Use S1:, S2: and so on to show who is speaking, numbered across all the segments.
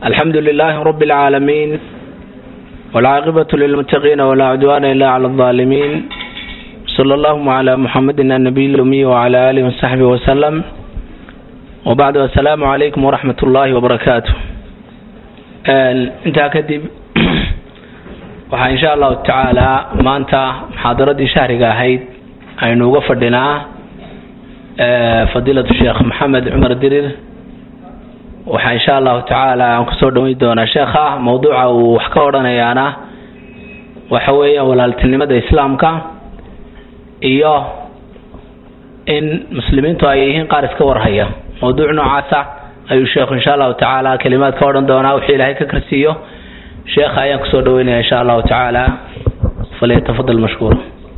S1: الحمد لله رب العالمين والعاقبة للمتقين ولا عدوان إلا على الظالمين صلى الله على محمد النبي الأمي وعلى آله وصحبه وسلم وبعد السلام عليكم ورحمة الله وبركاته intaa kadib waxaa insha allahu tacaala maanta muxaadaradii shahriga ahayd aynu uga fadhinaa fadiilatu sheekh maxamed cumar dirir waxaa insha allahu tacaala aan kusoo dhaweyn doonaa sheekha mawduuca uu wax ka odhanayaana waxa weeyaan walaaltinimada islaamka iyo in muslimiintu ay yihiin qaar iska warhaya mawduuc noocaasa ayuu sheekhu insha allahu tacaala kalimaad ka odhan doonaa wuxuu ilaahay ka karsiiyo sheekha ayaan kusoo dhaweynaya insha allahu tacaala falyatafadal mashkuura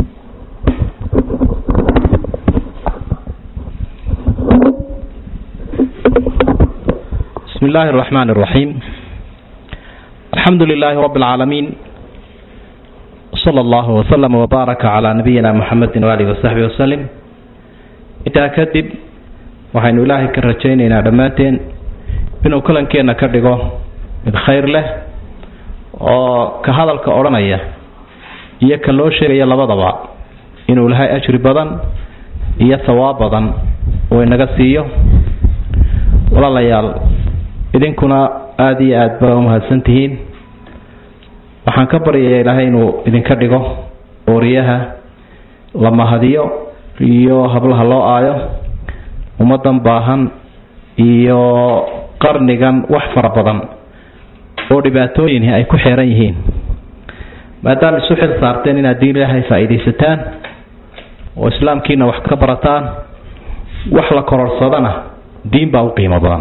S2: بسم الله الرحمن الرحيم الحمد لله رب العالمين صلى الله وسلم وبارك على نبينا محمد وآله وصحبه وسلم intaa kadib waxaynu ilaahay ka rajaynaynaa dhammaanteen inuu kulankeenna ka dhigo mid khayr leh oo ka hadalka odhanaya iyo ka loo sheegaya labadaba inuu lahay ajri badan iyo hawaab badan uu inaga siiyo walaalayaal idinkuna aada iyo aada ba umahadsan tihiin waxaan ka baryayaa ilaahay inuu idinka dhigo ooriyaha la mahadiyo iyo hablaha loo aayo ummadan baahan iyo qarnigan wax fara badan oo dhibaatooyini ay ku xeeran yihiin maadaama isu xil saarteen inaad diin ilaahay faa-iidaysataan oo islaamkiina wax ka barataan wax la kororsadana diin baa u qiimo badan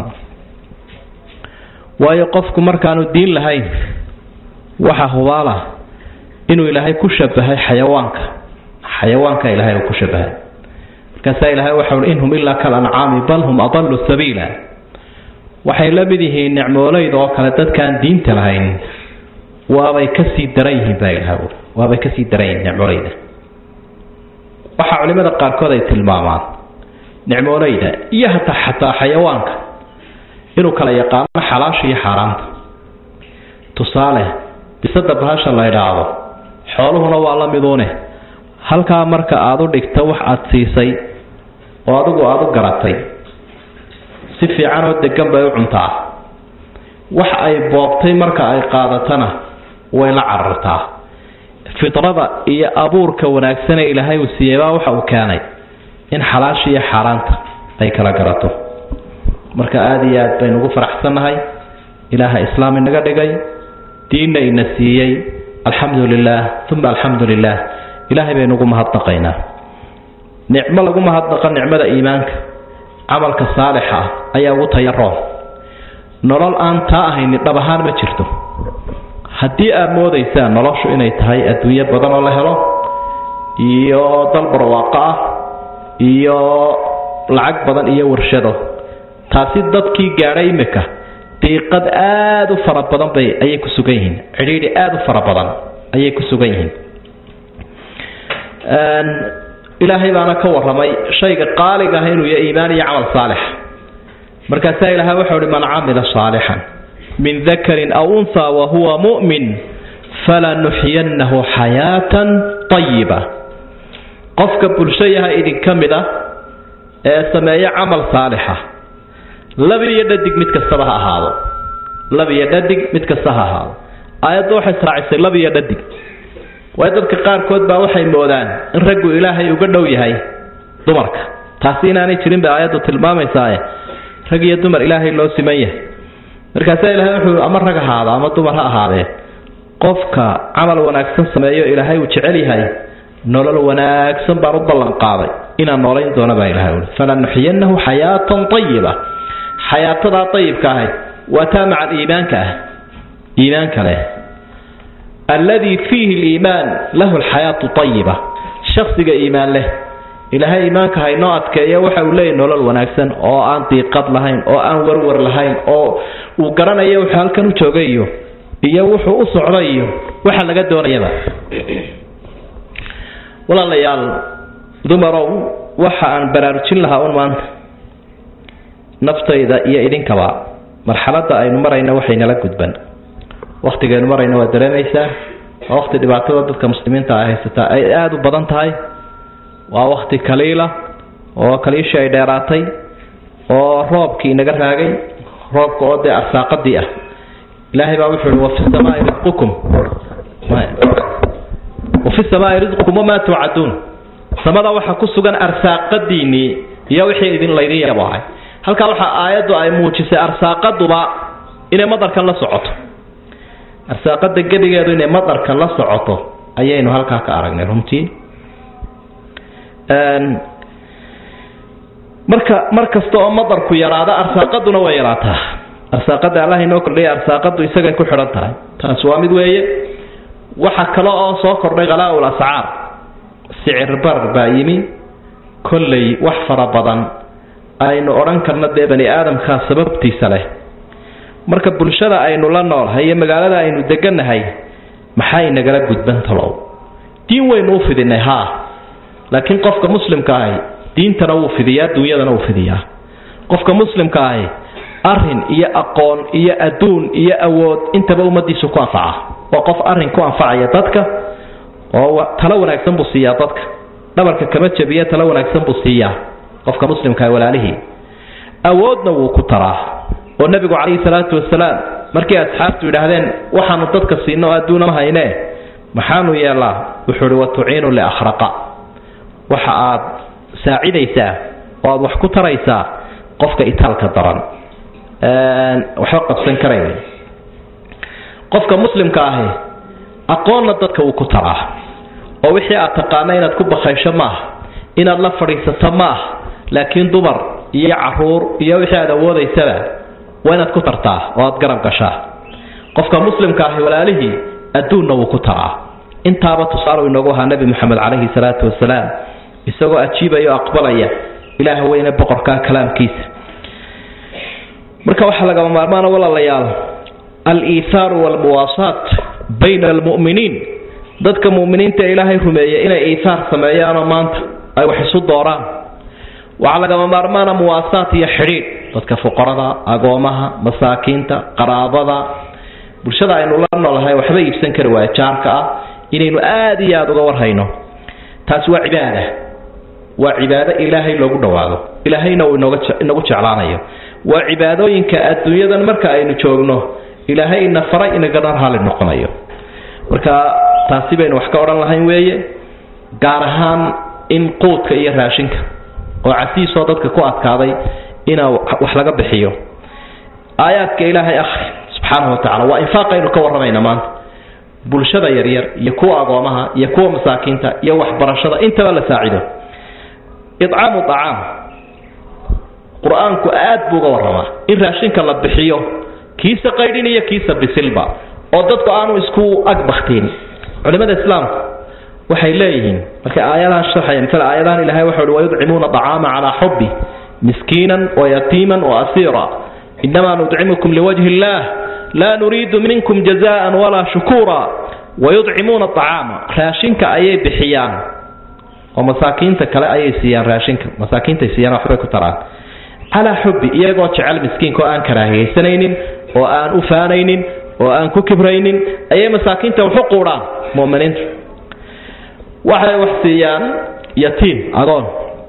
S2: waayo qofku markaanu diin lahayn waxa hubaala inuu ilaahay ku shabahay xayawaanka xayawaanka ilaahay uu ku shabahay markaasaa ilaahay waxa ui inhum ilaa kal ancaami bal hum adalu sabiila waxay la mid yihiin nicmooleyda oo kale dadkaan diinta lahayn waabay kasii daran yihiin baa ilaha ui waabay kasii daran yihiin nicmooleyda waxaa culimada qaarkood ay tilmaamaan nicmooleyda iyo hataa xataa xayawaanka inuu kala yaqaano xalaasha iyo xaaraanta tusaale bisada bahasha la idhaahdo xooluhuna waa la miduune halkaa marka aada u dhigto wax aada siisay oo adigu aada u garatay si fiican oo degan bay u cuntaa wax ay boobtay marka ay qaadatana way la carartaa fidrada iyo abuurka wanaagsanee ilaahay uu siiyeybaa waxa uu keenay in xalaasha iyo xaaraanta ay kala garato marka aada iyo aad baynu ugu faraxsannahay ilaaha islaam inaga dhigay diinna ina siiyey alxamdu lilah uma alxamdu lilah ilaahay baynu ugu mahadnaqaynaa nicmo lagu mahadnaqa nicmada iimaanka camalka saalixa ah ayaa ugu tayaroon nolol aan taa ahayni dhab ahaan ma jirto haddii aad moodaysaan noloshu inay tahay adduunyo badan oo la helo iyo dal barwaaqo ah iyo lacag badan iyo warshado taasi dadkii gaadhay imika diiqad aada u fara badan bay ayay ku sugan yihiin cidhiidhi aada u fara badan ayay ku sugan yihiin ilaahay baana ka waramay shayga qaaliga ah inuu yahay iimaan iyo camal saalix markaasaa ilahay wuxuu uhi man camila saalixan min dakarin aw unha wa huwa mu'min falanuxyiyannahu xayaatan tayiba qofka bulsho yaha idinka mid ah ee sameeya camal saalixa lab iyo dhadig mid kastaba ha ahaado lab iyo dhadig mid kasta ha ahaado aayadda waxay israacisay lab iyo dhadig waayo dadka qaarkood baa waxay moodaan in raggu ilaahay uga dhow yahay dumarka taasi inaanay jirin bay aayaddu tilmaamaysaa rag iyo dumar ilaahay loo siman yahay markaasaa ilahay wuxuu ama rag ahaado ama dumar ha ahaadee qofka camal wanaagsan sameeyo ilaahay uu jecel yahay nolol wanaagsan baan u ballan qaaday inaan noolayn doono baa ilahay ui falanuxyanahu xayaatan ayiba xayaatadaa ayibka ahay waa taa maca iimaanka ah iimaanka leh alladii fiihi liimaan lahu alxayaatu ayiba shaksiga iimaan leh ilaahay iimaanka haynoo adkeeya waxa uu leeyahy nolol wanaagsan oo aan diiqad lahayn oo aan warwar lahayn oo uu garanayo wuxuu halkan u joogay iyo iyo wuxuu u socday iyo waxa laga doonayaba walaalayaal dumarow waxa aan baraarujin lahaa un maanta naftayda iyo idinkaba marxaladda aynu marayna waxaynala gudban waktigaynu marayna waa dareemaysaa waa wakti dhibaatada dadka muslimiinta ay haysataa ay aada u badan tahay waa wakti kaliila oo kaliishii ay dheeraatay oo roobkii inaga raagay roobka oo dee arsaaqadii ah ilaahay baa wuxuu ihi wafi samaai risqukum wafi samaai risqukum wamaa tuucaduun samada waxaa ku sugan arsaaqadiinii iyo wixii idin laydin yabahay halkaa waxaa aayaddu ay muujisay arsaaqaduba inay madarkan la socoto arsaaqada gebigeedu inay madarka la socoto ayaynu halkaa ka aragnay runtii marka mar kasta oo madarku yaraado arsaaqaduna way yaraataa arsaaqada allah inoo kordhaya arsaaqadu isagay ku xidhan tahay taas waa mid weeye waxa kale oo soo kordhay khalaa-ul ascaar sicir bar baa yimi kolley wax fara badan aynu odhan karno dee bani aadamkaa sababtiisa leh marka bulshada aynu la noolhay iyo magaalada aynu degannahay maxay nagala gudban talow diin waynu u fidinay haa laakiin qofka muslimka ahi diintana wuu fidiyaa duunyadana wuu fidiyaa qofka muslimka ahi arin iyo aqoon iyo adduun iyo awood intaba ummadiisu ku anfaca waa qof arin ku anfacaya dadka oo talo wanaagsan buu siiyaa dadka dhabarka kama jabiya talo wanaagsan buu siiyaa qofka muslimka walaalihii awoodna wuu ku taraa oo nebigu calayhi salaatu wasalaam markii asxaabtu yidhaahdeen waxaanu dadka siino oo adduuna ma haynee maxaanu yeelaa wuxuu ihi watuciinu liakhraqa waxa aad saacidaysaa oo aad wax ku taraysaa qofka itaalka daran waxba qabsan karayn qofka muslimka ahi aqoonna dadka wuu ku taraa oo wixii aad taqaana inaad ku bakaysho maaha inaad la fadhiisato maaha laakiin dumar iyo caruur iyo wixii aad awoodaysaba waa inaad ku tartaa oo aad garab gashaa qofka muslimka ahi walaalihii adduunna wuu ku taraa intaaba tusaale inoogu ahaa nebi moxamed calayhi salaatu wasalaam isagoo ajiibaya o aqbalaya ilaah weyne boqorkaa kalaamkiisa marka waxaa lagama maarmaana walaalayaal al-iithaaru waalmuwaasaat bayna almu'miniin dadka mu'miniinta ee ilaahay rumeeya inay iithaar sameeyaanoo maanta ay wax isu dooraan waxaa lagama maarmaana muwaasaat iyo xidhiidh dadka fuqarada agoomaha masaakiinta qaraabada bulshada aynu la noolahay waxba iibsan kari waaya jaarka ah inaynu aada iyo aada uga warhayno taasi waa cibaada waa cibaado ilaahay loogu dhowaado ilaahayna uu inooga inagu jeclaanayo waa cibaadooyinka adduunyadan marka aynu joogno ilaahay ina faray inagana raali noqonayo marka taasi baynu wax ka odhan lahayn weeye gaar ahaan in quudka iyo raashinka oo casiisoo dadka ku adkaaday inaa wax laga bixiyo aayaadka ilaahay akhri subxaanahu wa tacala waa infaaqaynu ka warramayna maanta bulshada yaryar iyo kuwa agoomaha iyo kuwa masaakiinta iyo waxbarashada intaba la saacido icaamu acaam qur-aanku aad buu uga warramaa in raashinka la bixiyo kiisa qaydhin iyo kiisa bisilba oo dadku aanu isku agbaktiin culimada islaamku waxay leeyihiin markay aayadahan sharxaya misale aayadahan ilahay waxau uhi wayudcimuuna acaama calaa xubbi miskiinan wayatiiman waasiira inamaa nudcimukum liwajhi illaah laa nuriidu minkum jazaan walaa shukuura wayudcimuuna acaama raashinka ayay bixiyaan oo masaakiinta kale ayay siiyaan raashinka masaakiintay siiyaan waxbay ku taraan calaa xubbi iyagoo jecel miskiinka oo aan karaahiyaysanaynin oo aan u faanaynin oo aan ku kibraynin ayay masaakiinta waxu quudhaan muminiinta waxay wax siiyaan yatiim agoon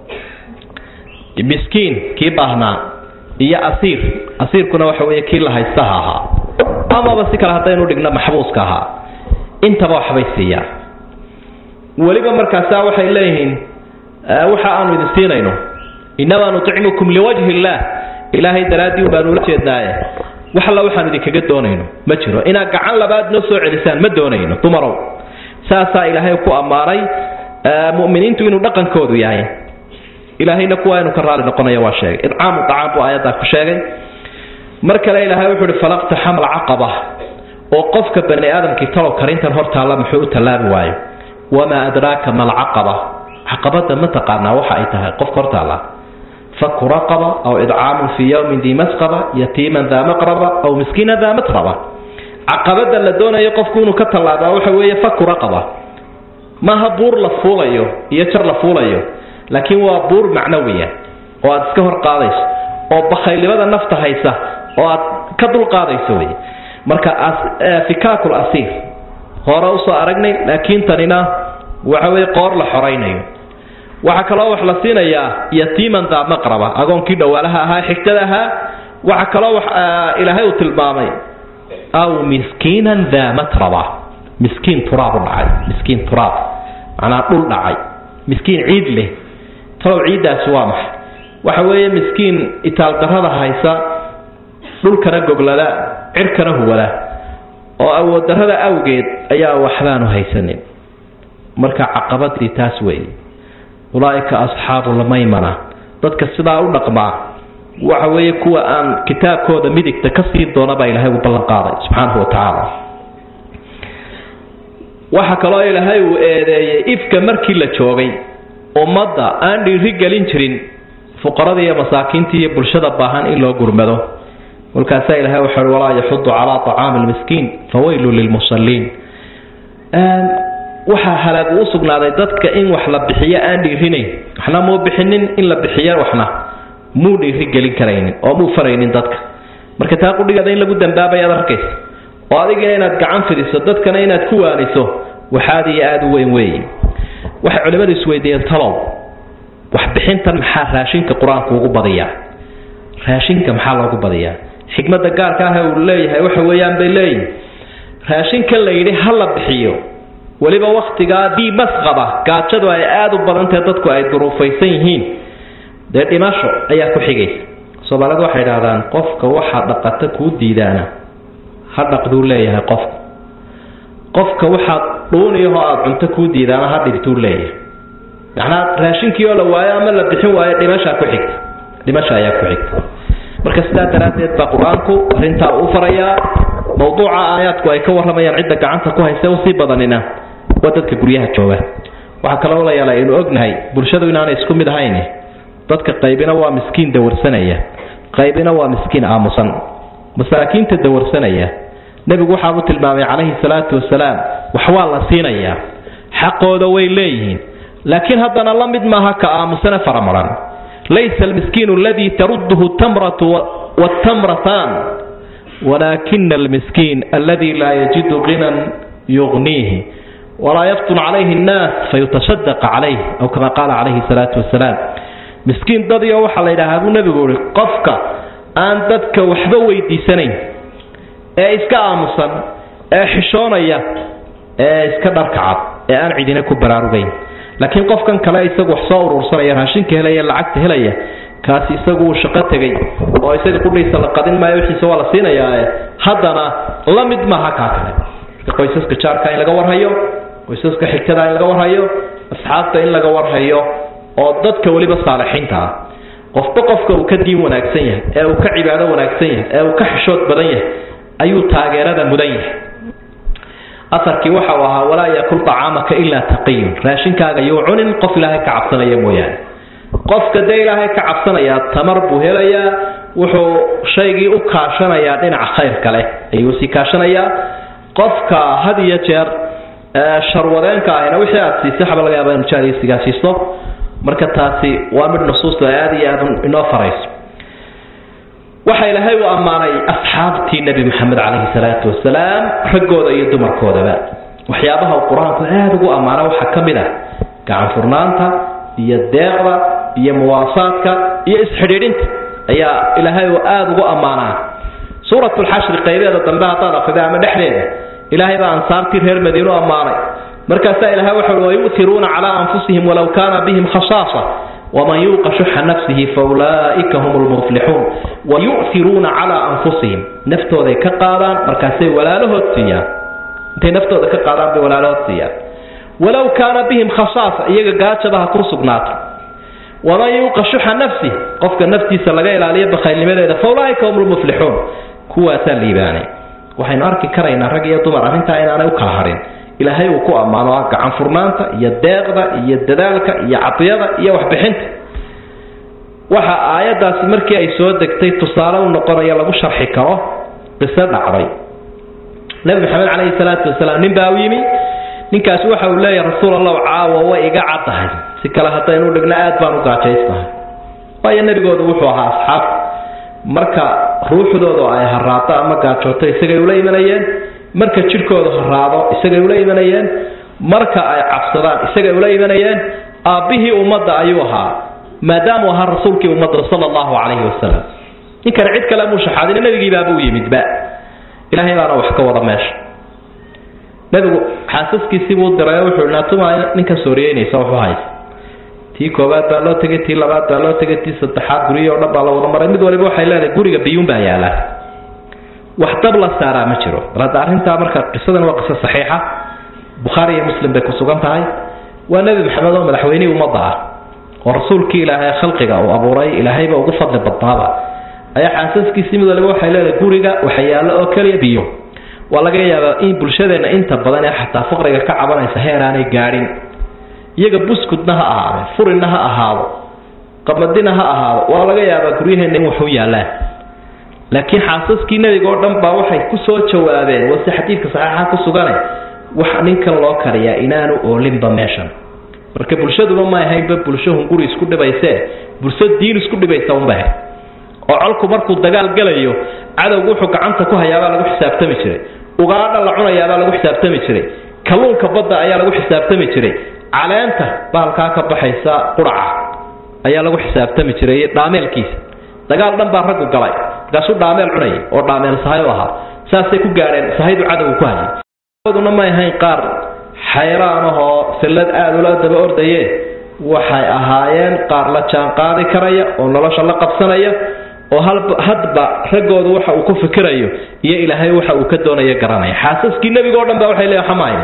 S2: miskiin kii baahnaa iyo asiir asiirkuna waxa weeye kii la haystaha ahaa amaba si kale haddaynu dhigno maxbuuska ahaa intaba waxbay siiyaan weliba markaasaa waxay leeyihiin waxa aanu idin siinayno inamaa nucimukum liwajhi illaah ilaahay daraaddii baanu ula jeednaaye wax alla waxaanu idinkaga doonayno ma jiro inaad gacan labaad noo soo celisaan ma doonayno dumarow saasaa ilaahay ku ammaanay muminiintu inuu dhaqankoodu yahay ilaahayna kuwa inu ka raali noqonaya waa sheegay idcaamu acaam buu aayaddaa ku sheegay mar kale ilaahay wuxuu uhi falaqtaxama alcaqaba oo qofka bani aadamkii talow karintan hor taalla muxuu u tallaabi waayo wamaa adraaka ma alcaqaba caqabada ma taqaanaa waxa ay tahay qofka hor taalla faku raqaba aw idcaamun fii yowmin dii masqaba yatiiman daa maqraba aw miskiina daa matraba caqabada la doonayo qofku inuu ka tallaabaa waxa weeye faku raqaba maaha buur la fuulayo iyo jar la fuulayo laakiin waa buur macnawiya oo aad iska hor qaadayso oo bakhaylnimada nafta haysa oo aad ka dulqaadayso wey marka fikaakul asiir hore usoo aragnay laakiin tanina waxa weye qoor la xoraynayo waxaa kaloo wax la siinayaa yatiiman daa maqraba agoonkii dhawaalaha ahaa xigtada ahaa waxaa kaloo wax ilaahay uu tilmaamay aw miskiinan daa matraba miskiin turaab u dhacay miskiin turaab macnaa dhul dhacay miskiin ciid leh talow ciiddaasi waa maxay waxa weeye miskiin itaaldarrada haysa dhulkana goglada cirkana huwada oo awooddarrada awgeed ayaa waxbaanu haysanin marka caqabadii taas weeye ulaaika asxaabu lmaymana dadka sidaa u dhaqmaa waxa weeye kuwa aan kitaabkooda midigta ka siin doona baa ilaahay uu ballan qaaday subxaanahu wa tacaala waxa kaloo ilaahay uu eedeeyey ifka markii la joogay ummadda aan dhiiri gelin jirin fuqarada iyo masaakiinta iyo bulshada baahan in loo gurmado kolkaasaa ilahay wuxuu uhi walaa yaxudu calaa طacaami lmiskiin fawaylu lilmusalliin waxaa halaag uu sugnaaday dadka in wax la bixiyo aan dhiirinayn waxna muu bixinin in la bixiyo waxna muu dhiiri gelin karaynin oo muu faraynin dadka marka taa qudhigeeda in lagu dambaabayaad arkaysa oo adigina inaad gacan fidiso dadkana inaad ku waaniso waxaad iyo aada u weyn weeye waxay culimmadu isweydiiyeen talow waxbixintan maxaa raashinka qur-aanku ugu badiyaa raashinka maxaa loogu badiyaa xikmadda gaarka ah uu leeyahay waxa weeyaan bay leeyihin raashinkan la yidhi ha la bixiyo weliba wakhtigaa bii masqaba gaajadu ay aada u badantahe dadku ay duruufaysan yihiin dee dhimasho ayaa ku xigaysa soomaalidu waxay idhahdaan qofka waxaa dhaqata kuu diidaana ha dhaqduu leeyahay qofku qofka waxaad dhuuniyahoo aada cunto kuu diidaana ha dhibtuu leeyahay macnaa raashinkii oo la waayo ama la bixin waayo dhimashaa ku xigta dhimasha ayaa ku xigta marka sidaa daraaddeed baa qur-aanku arrintaa uu farayaa mawduuca aayaadku ay ka warramayaan cidda gacanta ku haysa usii badanina waa dadka guryaha jooga waxaa kaloo la yaala aynu ognahay bulshadu inaanay isku mid ahayn dadka qaybina waa miskiin dawarsanaya qaybina waa miskiin aamusan masaakiinta dawarsanaya nebigu waxaabuu tilmaamay calayhi salaatu wasalaam wax waa la siinayaa xaqooda way leeyihiin laakiin haddana la mid maaha ka aamusane faramaran laysa almiskiinu aladii tarudduhu tamratu wtamratan walaakina almiskiin aladi laa yajidu ginan yugniihi walaa yaftun calayhi nnaas fayutashadaqa calayh aw kama qaala calayhi salaatu wasalaam miskiin dadiyo waxaa la yidhaahaa buu nebigu ihi qofka aan dadka waxba weydiisanayn ee iska aamusan ee xishoonaya ee iska dharkacad ee aan cidina ku baraarugayn laakiin qofkan kale isagu wax soo urursanaya raashinka helaya lacagta helaya kaasi isagu uu shaqo tegay oo isaga qudhiisa la qadin maayo wixiisa waa la siinayaae haddana la mid maaha kaa kale marka qoysaska jaarka in laga warhayo qoysaska xigtada in laga warhayo asxaabta in laga warhayo oo dadka weliba saalixiinta ah qofba qofka uu ka diin wanaagsan yahay ee uu ka cibaado wanaagsan yahay ee uu ka xishood badan yahay ayuu taageerada mudan yahay aarkii waxa uu ahaa walaa yakul acaamaka ilaa taqiyun raashinkaaga yuu cunin qof ilaahay ka cabsanaya mooyaane qofka dee ilaahay ka cabsanayaa tamar buu helayaa wuxuu shaygii u kaashanayaa dhinaca khayrka leh ayuu sii kaashanayaa qofka had iyo jeer sharwadeenka ahina wixii aad siisay waxba laga yaaba inu jaariysigaa siisto marka taasi waa mid nusuusta aada iyo aada inoo farayso waxa ilaahay uu ammaanay asxaabtii nebi maxamed calayhi salaatu wasalaam raggooda iyo dumarkoodaba waxyaabaha uu qur-aanku aada ugu ammaana waxaa ka mid ah gacan furnaanta iyo deeqda iyo muwaasaadka iyo isxidhiidhinta ayaa ilaahay uu aada ugu ammaanaa suurat lxashri qaybeeda dambe haddaad akrida ama dhexdeeda ilaahay baa ansaartii reer madiinu ammaanay markaasaa ilahay wuxu ui wayu'tiruuna calaa anfusihim walow kaana bihim khasaasa waman yuuqa shuxa nafsihi faulaa'ika hum lmuflixuun wayu'tiruuna calaa anfusihim naftooday ka qaadaan markaasay walaalahood siiyaan intay naftooda ka qaadaan bay walaalahood siiyaan walow kaana bihim khasaasa iyaga gaajaba ha ku sugnaato waman yuuqa shuxa nafsih qofka naftiisa laga ilaaliyo bakhaylnimadeeda faulaa'ika hum lmuflixuun kuwaasaa liibaanay waxaynu arki karaynaa rag iyo dumar arrintaa inaanay u kala hadhin ilaahay uu ku ammaano ah gacan furnaanta iyo deeqda iyo dadaalka iyo cadiyada iyo waxbixinta waxa aayaddaasi markii ay soo degtay tusaale u noqonaya lagu sharxi karo qiso dhacday nebi maxamed calayhi salaatu wasalaam nin baa u yimi ninkaasi waxa uu leeyahay rasuul allahu caawa way iga caddahay si kale haddaynu dhigno aad baan u gaajaysnahay waayo nebigoodu wuxuu ahaa asxaab marka ruuxdoodu ay haraado ama gaajooto isagay ula imanayeen marka jidhkoodu haraado isagay ula imanayeen marka ay cabsadaan isagay ula imanayeen aabbihii ummadda ayuu ahaa maadaamuu ahaa rasuulkii ummadda sala allahu calayhi wasalam ninkan cid kale muu shaxaadin nebigiibaabuu yimidba ilaahay baana wax ka wada meesha nebigu xaasaskiisii buu diray oo wuxuu naatuma ninka sooriyeynaysa wuxuu haysa tii koowaad baa loo tegay tii labaad baa loo tegay tii saddexaad guryihi o dhan baa la wada maray mid waliba waxay leedahay guriga biyuun baa yaala wax dab la saaraa ma jiro bal hadda arrintaa marka qisadan waa qiso saxiixa bukhaari iyo muslim bay ku sugan tahay waa nebi maxamed oo madaxweynihii ummadda ah oo rasuulkii ilaahay khalqiga uu abuuray ilaahayba ugu fadli badnaaba ayaa xaasaskiisii mid waliba waxay leedahay guriga waxa yaallo oo keliya biyo waa laga yaabaa in bulshadeenna inta badan ee xataa faqriga ka cabanaysa heer aanay gaadhin iyaga buskudna ha ahaado furinna ha ahaado qamadina ha ahaado waa laga yaabaa guryaheenna in waxu yaallaan laakiin xaasaskii nebiga oo dhan baa waxay ku soo jawaabeen wase xadiidka saxiixa ku sugane wax ninkan loo kariyaa inaanu oolinba meeshan marka bulshaduba ma ahaynba bulsho hunguri isku dhibaysee bulsho diin isku dhibaysa unbah oo colku markuu dagaal galayo cadowgu wuxuu gacanta ku hayaabaa lagu xisaabtami jiray ugaadha la cunayaabaa lagu xisaabtami jiray kalluunka badda ayaa lagu xisaabtami jiray caleenta bahalkaa ka baxaysa quraca ayaa lagu xisaabtami jiray dhaameelkiisa dagaal dhan baa raggu galay markaasuu dhaameel cunayay oo dhaameel sahayo ahaa saasay ku gaadheen sahaydu cadowgu ku hayay duna may ahayn qaar xayraan ahoo sallad aada ula daba ordaye waxay ahaayeen qaar la jaan qaadi karaya oo nolosha la qabsanaya oo hadba raggoodu waxa uu ku fikirayo iyo ilaahay waxa uu ka doonayo garanaya xaasaskii nebiga o dhan ba waxay leeyahay xamaaya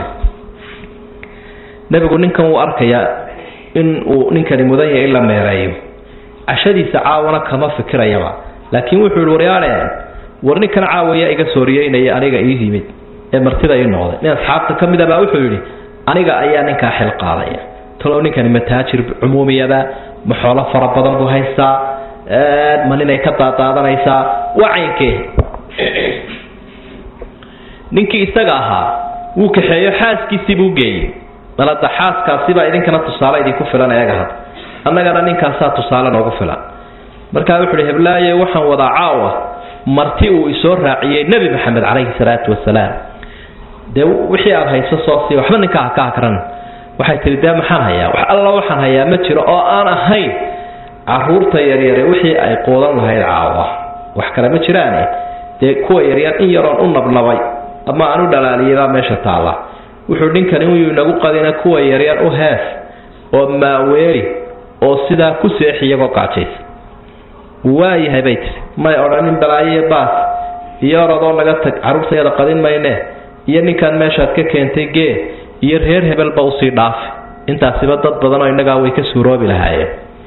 S2: nebigu ninkan wuu arkayaa in uu ninkani mudan yahay in la meereeyo cashadiisa caawana kama fikirayaba laakiin wuxuu yihi waryaale war ninkan caawaya iga sooriyeynaya aniga ii yimid ee martida ii noqday nin asxaabta ka mid a baa wuxuu yidhi aniga ayaa ninkaa xil qaadaya talow ninkani ma taajir cumuumiyaba ma xoolo fara badan buu haystaa ma ninay ka daadaadanaysaa waa caynkee ninkii isaga ahaa wuu kaxeeyo xaaskiisii buu geeyey dalada xaaskaasibaa idinkana tusaale idinku filan eega had annagana ninkaasaa tusaale noogu filan markaa wuxu uhi heblaaye waxaan wadaa caawa marti uu isoo raaciyey nebi maxamed calayhi salaatu wasalaam dee wixii aada hayso soo sii waxba ninkaa haka hakran waxay tihi dee maxaan hayaa wax alla waxaan hayaa ma jiro oo aan ahayn caruurta yaryare wixii ay quudan lahayd caawa wax kale ma jiraane dee kuwa yaryar in yaroon u nabnabay ama aan u dhalaaliyabaa meesha taalla wuxuu ninkani uu inagu qadina kuwa yaryar u hees oo maaweeli oo sidaa ku seexi iyagoo qaajaysa waayahay bay tiri may odhanin balaayo iyo baas iyo orodoo naga tag carruurtayada qadin mayne iyo ninkan meeshaad ka keentay gee iyo reer hebelba usii dhaafi intaasiba dad badanoo innagaa way ka suuroobi lahaayeen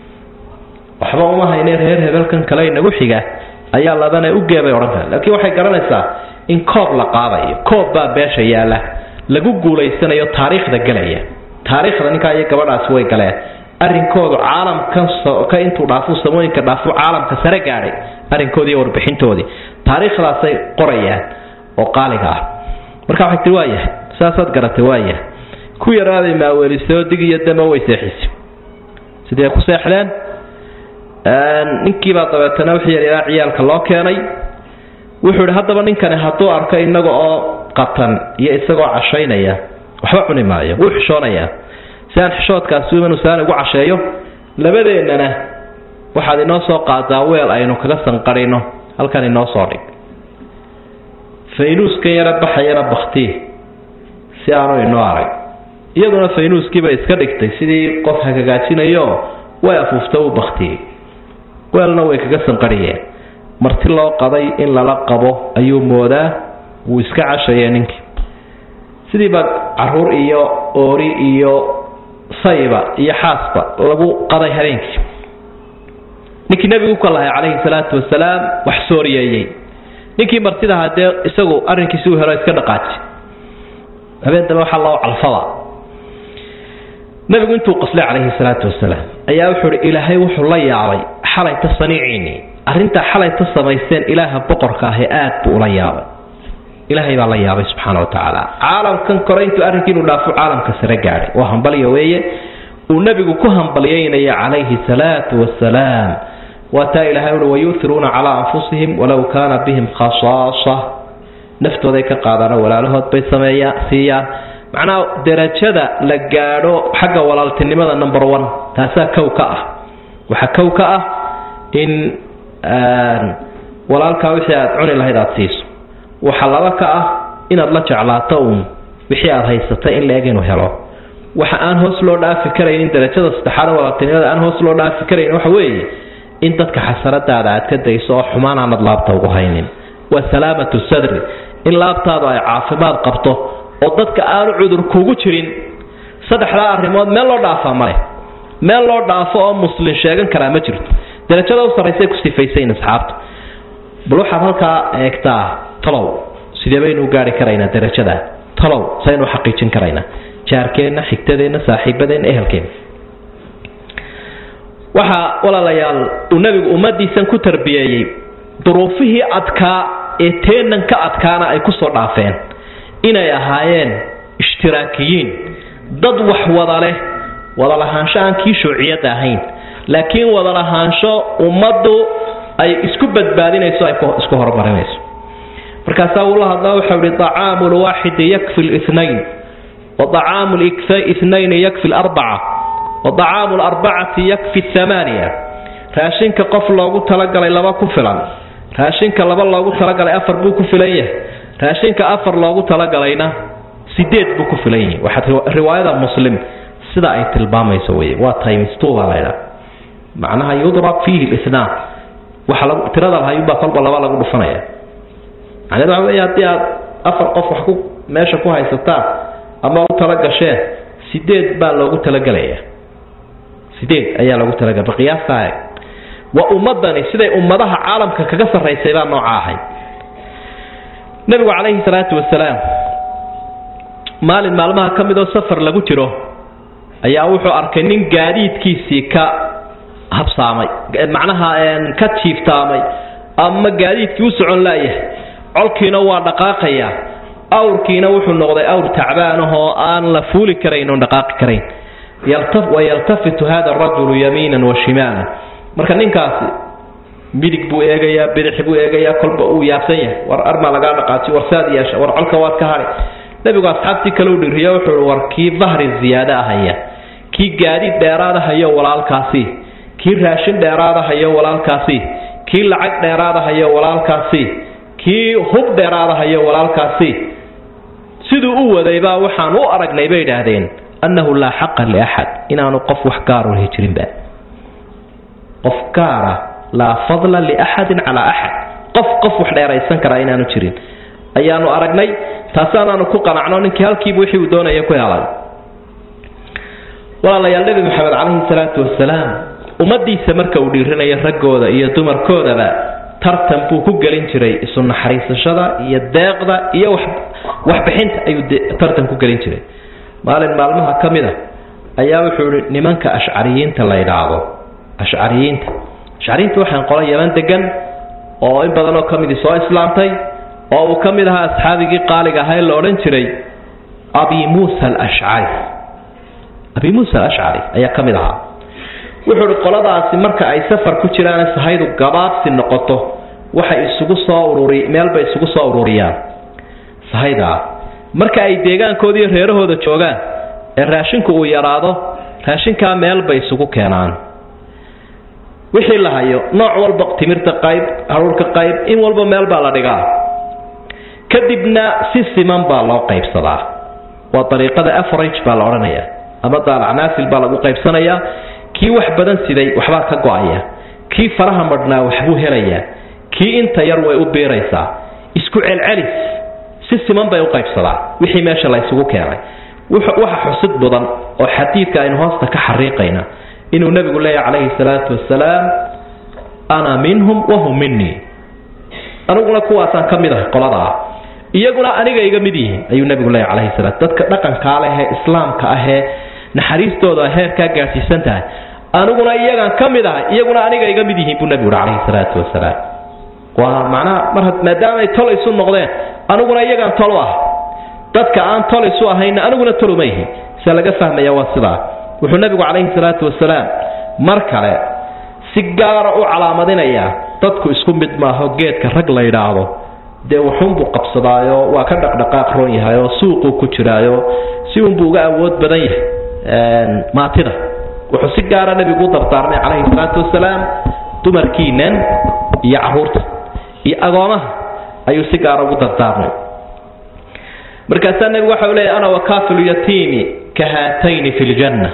S2: waxba uma hayne reer hebelkan kale inagu xiga ayaa labana u geebay odhan kara laakiin waxay garanaysaa in koob la qaadayo koob baa beesha yaalla lagu guulaysanayo taariikhda gelaya taariikhda ninkaa iyo gabadhaasi way galeen arrinkoodu caalamkan ka intuu dhaafuu samooyinka dhaafuu caalamka sare gaadhay arrinkoodii iyo warbixintoodii taariikhdaasay qorayaan oo qaaliga ah marka waxay tii waayahay saasaad garatay waayahay ku yaraaday maaweelisay oo dig iyo dama way seexisay sidee ku seexdeen ninkiibaa dabeetana wixii yaryaraa ciyaalka loo keenay wuxuu ihi haddaba ninkani hadduu arko inaga oo qatan iyo isagoo cashaynaya waxba cuni maayo wuu xishoonayaa si aan xishoodkaasi inuu saan ugu casheeyo labadeennana waxaad inoo soo qaadaa weel aynu kaga sanqarino halkan inoo soo dhig faynuuskan yara baxayana baktii si aanu inoo arag iyaduna faynuuskiiba iska dhigtay sidii qof hagagaajinayo way afuufta uu baktiyey weelna way kaga sanqariyeen marti loo qaday in lala qabo ayuu moodaa wuu iska cashaya ninkii sidiiba caruur iyo oori iyo sayba iyo xaasba lagu qaday habeenkii ninkii nebigu ka lahay calayhi salaatu wasalaam wax sooriyeeyey ninkii martidaha dee isagu arrinkiisi u helo iska dhaqaaji habeen dambe waxaa loo calfada nebigu intuu qoslay calayhi salaatu wasalaam ayaa wuxuu hi ilaahay wuxuu la yaabay xalayta saniiciinii arrintaa xalayta samaysteen ilaaha boqorka ahi aad buu ula yaabay ilaahay baa la yaabay subxaana wa tacaala caalamkan kore intuu arrinkiinu dhaafo caalamka sare gaadhay waa hambalya weeye uu nebigu ku hambalyaynaya calayhi salaatu wasalaam waa taa ilaahay ui wayuuhiruuna calaa anfusihim walow kaana bihim khasaasa naftooday ka qaadaano walaalahood bay sameeya siiyaan macnaha derajada la gaadho xagga walaaltinimada number one taasaa kow ka ah waxaa kow ka ah in walaalkaa wixii aad cuni lahayd aada siiso waxaa laba ka ah inaad la jeclaato uun wixii aad haysata in la eg inuu helo waxa aan hoos loo dhaafi karaynin darajada saddexaad walaaltinimada aan hoos loo dhaafi karaynin waxa weeye in dadka xasanadaada aad ka dayso oo xumaan aanad laabta ugu haynin waa salaamatu sadri in laabtaadu ay caafimaad qabto oo dadka aanu cudur kugu jirin saddexdaa arrimood meel loo dhaafaa male meel loo dhaafo oo muslin sheegan karaa ma jirto darajada u sarraysay ku sifaysayn asxaabta bal waxaad halkaa eegtaa talow sidee baynu gaari karaynaa darajada talow saynu xaqiijin karaynaa jaarkeenna xigtadeenna saaxiibadeenna ehelkeenna waxaa walaalayaal uu nebigu ummadiisan ku tarbiyeeyey duruufihii adkaa ee teenan ka adkaana ay kusoo dhaafeen inay ahaayeen ishtiraakiyiin dad wax wada leh wada lahaansho aan kii shuuciyadda ahayn laakiin wada lahaansho ummaddu ay isku badbaadinayso ay isku horumarinayso markaasaa uula hadlaa waxau ihi acaamu lwaaxidi yakfi linayn wa acaamu ithnayni yakfi larbaca wa acaamu larbacati yakfi amaaniya raashinka qof loogu talagalay laba ku filan raashinka laba loogu talagalay afar buu ku filan yahay raashinka afar loogu talagalayna sideed buu ku filan yahay waxaad riwaayada muslim sida ay tilmaamayso wey waa timestw baa laydhaa macnaha yudrab fiihi linaan waxa lagu tirada lahayuunbaa kolba laba lagu dhufanaya macneed waxa wey haddii aad afar qof wax ku meesha ku haysataan ama u tala gasheen sideed baa loogu talagelaya sideed ayaa loogu talagala qiyaastaa eeg waa ummadani siday ummadaha caalamka kaga sarraysay baa nooca ahayd nebigu calayhi salaatu wasalaam maalin maalmaha ka midoo safar lagu jiro ayaa wuxuu arkay nin gaadiidkiisii ka habsaamay macnaha ka jiiftaamay ama gaadiidkii u socon laayahay colkiina waa dhaqaaqaya awrkiina wuxuu noqday awr tacbaanahoo aan la fuuli karayn oon dhaqaaqi karayn wayaltafitu hada arajulu yamiinan wa shimaalan marka ninkaasi midig buu eegayaa bidix buu eegayaa kolba uu yaabsan yahay war armaa lagaa dhaqaajiy war saad yeesha war colka waad ka hari nebigu asxaabtii kale u dhiriyo wuxuu war kii dahri ziyaada ahaya kii gaadiid dheeraada hayo walaalkaasi kii raashin dheeraada hayo walaalkaasi kii lacag dheeraada hayo walaalkaasi kii hub dheeraada hayo walaalkaasi siduu u wadaybaa waxaan u aragnay bay idhaahdeen annahu laa xaqa liaxad inaanu qof wax gaar u jirinba qof gaara laa fadla liaxadin calaa axad qof qof wax dheeraysan karaa inaanu jirin ayaanu aragnay taasaanaanu ku qanacno ninkii halkiiba wixii uu doonaya ku helay walaalayaal nebi maxamed calayhi salaatu wasalaam ummadiisa marka uu dhiirinayo raggooda iyo dumarkoodaba tartan buu ku gelin jiray isu naxariisashada iyo deeqda iyo waxbixinta ayuu tartan ku gelin jiray maalin maalmaha ka mid a ayaa wuxuu ihi nimanka ashcariyiinta la yidhaahdo ashcariyiinta ashcariyiinta waxaan qola yaman degan oo in badan oo ka midii soo islaamtay oo uu ka mid ahaa asxaabigii qaaliga ahaa ee la odhan jiray abi muusa alashcari abi muusa alashcari ayaa ka mid ahaa wuxuu ihi qoladaasi marka ay safar ku jiraan sahaydu gabaabsi noqoto waxay isugu soo ururi meelbay isugu soo ururiyaan sahaydaa marka ay deegaankoodi iyo reerahooda joogaan ee raashinku uu yaraado raashinkaa meel bay isugu keenaan wixii la hayo nooc walba timirta qayb haruurka qayb in walba meel baa la dhigaa kadibna si siman baa loo qaybsadaa waa dariiqada average baa la odhanayaa ama daalacnaasil baa lagu qaybsanayaa kii wax badan siday waxbaa ka go-aya kii faraha madhnaa waxbuu helayaa kii inta yar way u biiraysaa isku celcelis si siman bay u qaybsadaa wixii meesha la ysugu keenay waxa xusid mudan oo xadiidka aynu hoosta ka xariiqayna inuu nebigu leeyahy calayhi salaatu wasalaam ana minhum wahum minii aniguna kuwaasaan ka mid ahay qoladaa iyaguna aniga iga mid yihiin ayuu nebigu leeyahy calayhi salaam dadka dhaqankaa leh ee islaamka ahee naxariistooda heerkaa gaadhsiisan tahay aniguna iyagaan ka mid ahay iyaguna aniga iga mid yihiin buu nebigu uhi calayhi salaatu wasalaam waa macnaha mar maadaamay tol isu noqdeen aniguna iyagaan tol u ah dadka aan tol isu ahayna aniguna toluma yihin sia laga fahmaya waa sidaa wuxuu nebigu calayhi salaatu wasalaam mar kale si gaara u calaamadinayaa dadku isku mid maaho geedka rag la yidhaahdo dee wuxuunbuu qabsadaayo waa ka dhaqdhaqaaq roon yahay oo suuquu ku jiraayo si unbuu uga awood badan yahay maatida wuxuu si gaara nebigu u dardaarmay calayhi salaatu wasalaam dumarkiinan iyo caruurta iyo agoomaha ayuu si gaara ugu dardaarmay markaasaa nebigu waxa u leeyahy ana wakaafilu yatiimi ka haatayni fi ljanna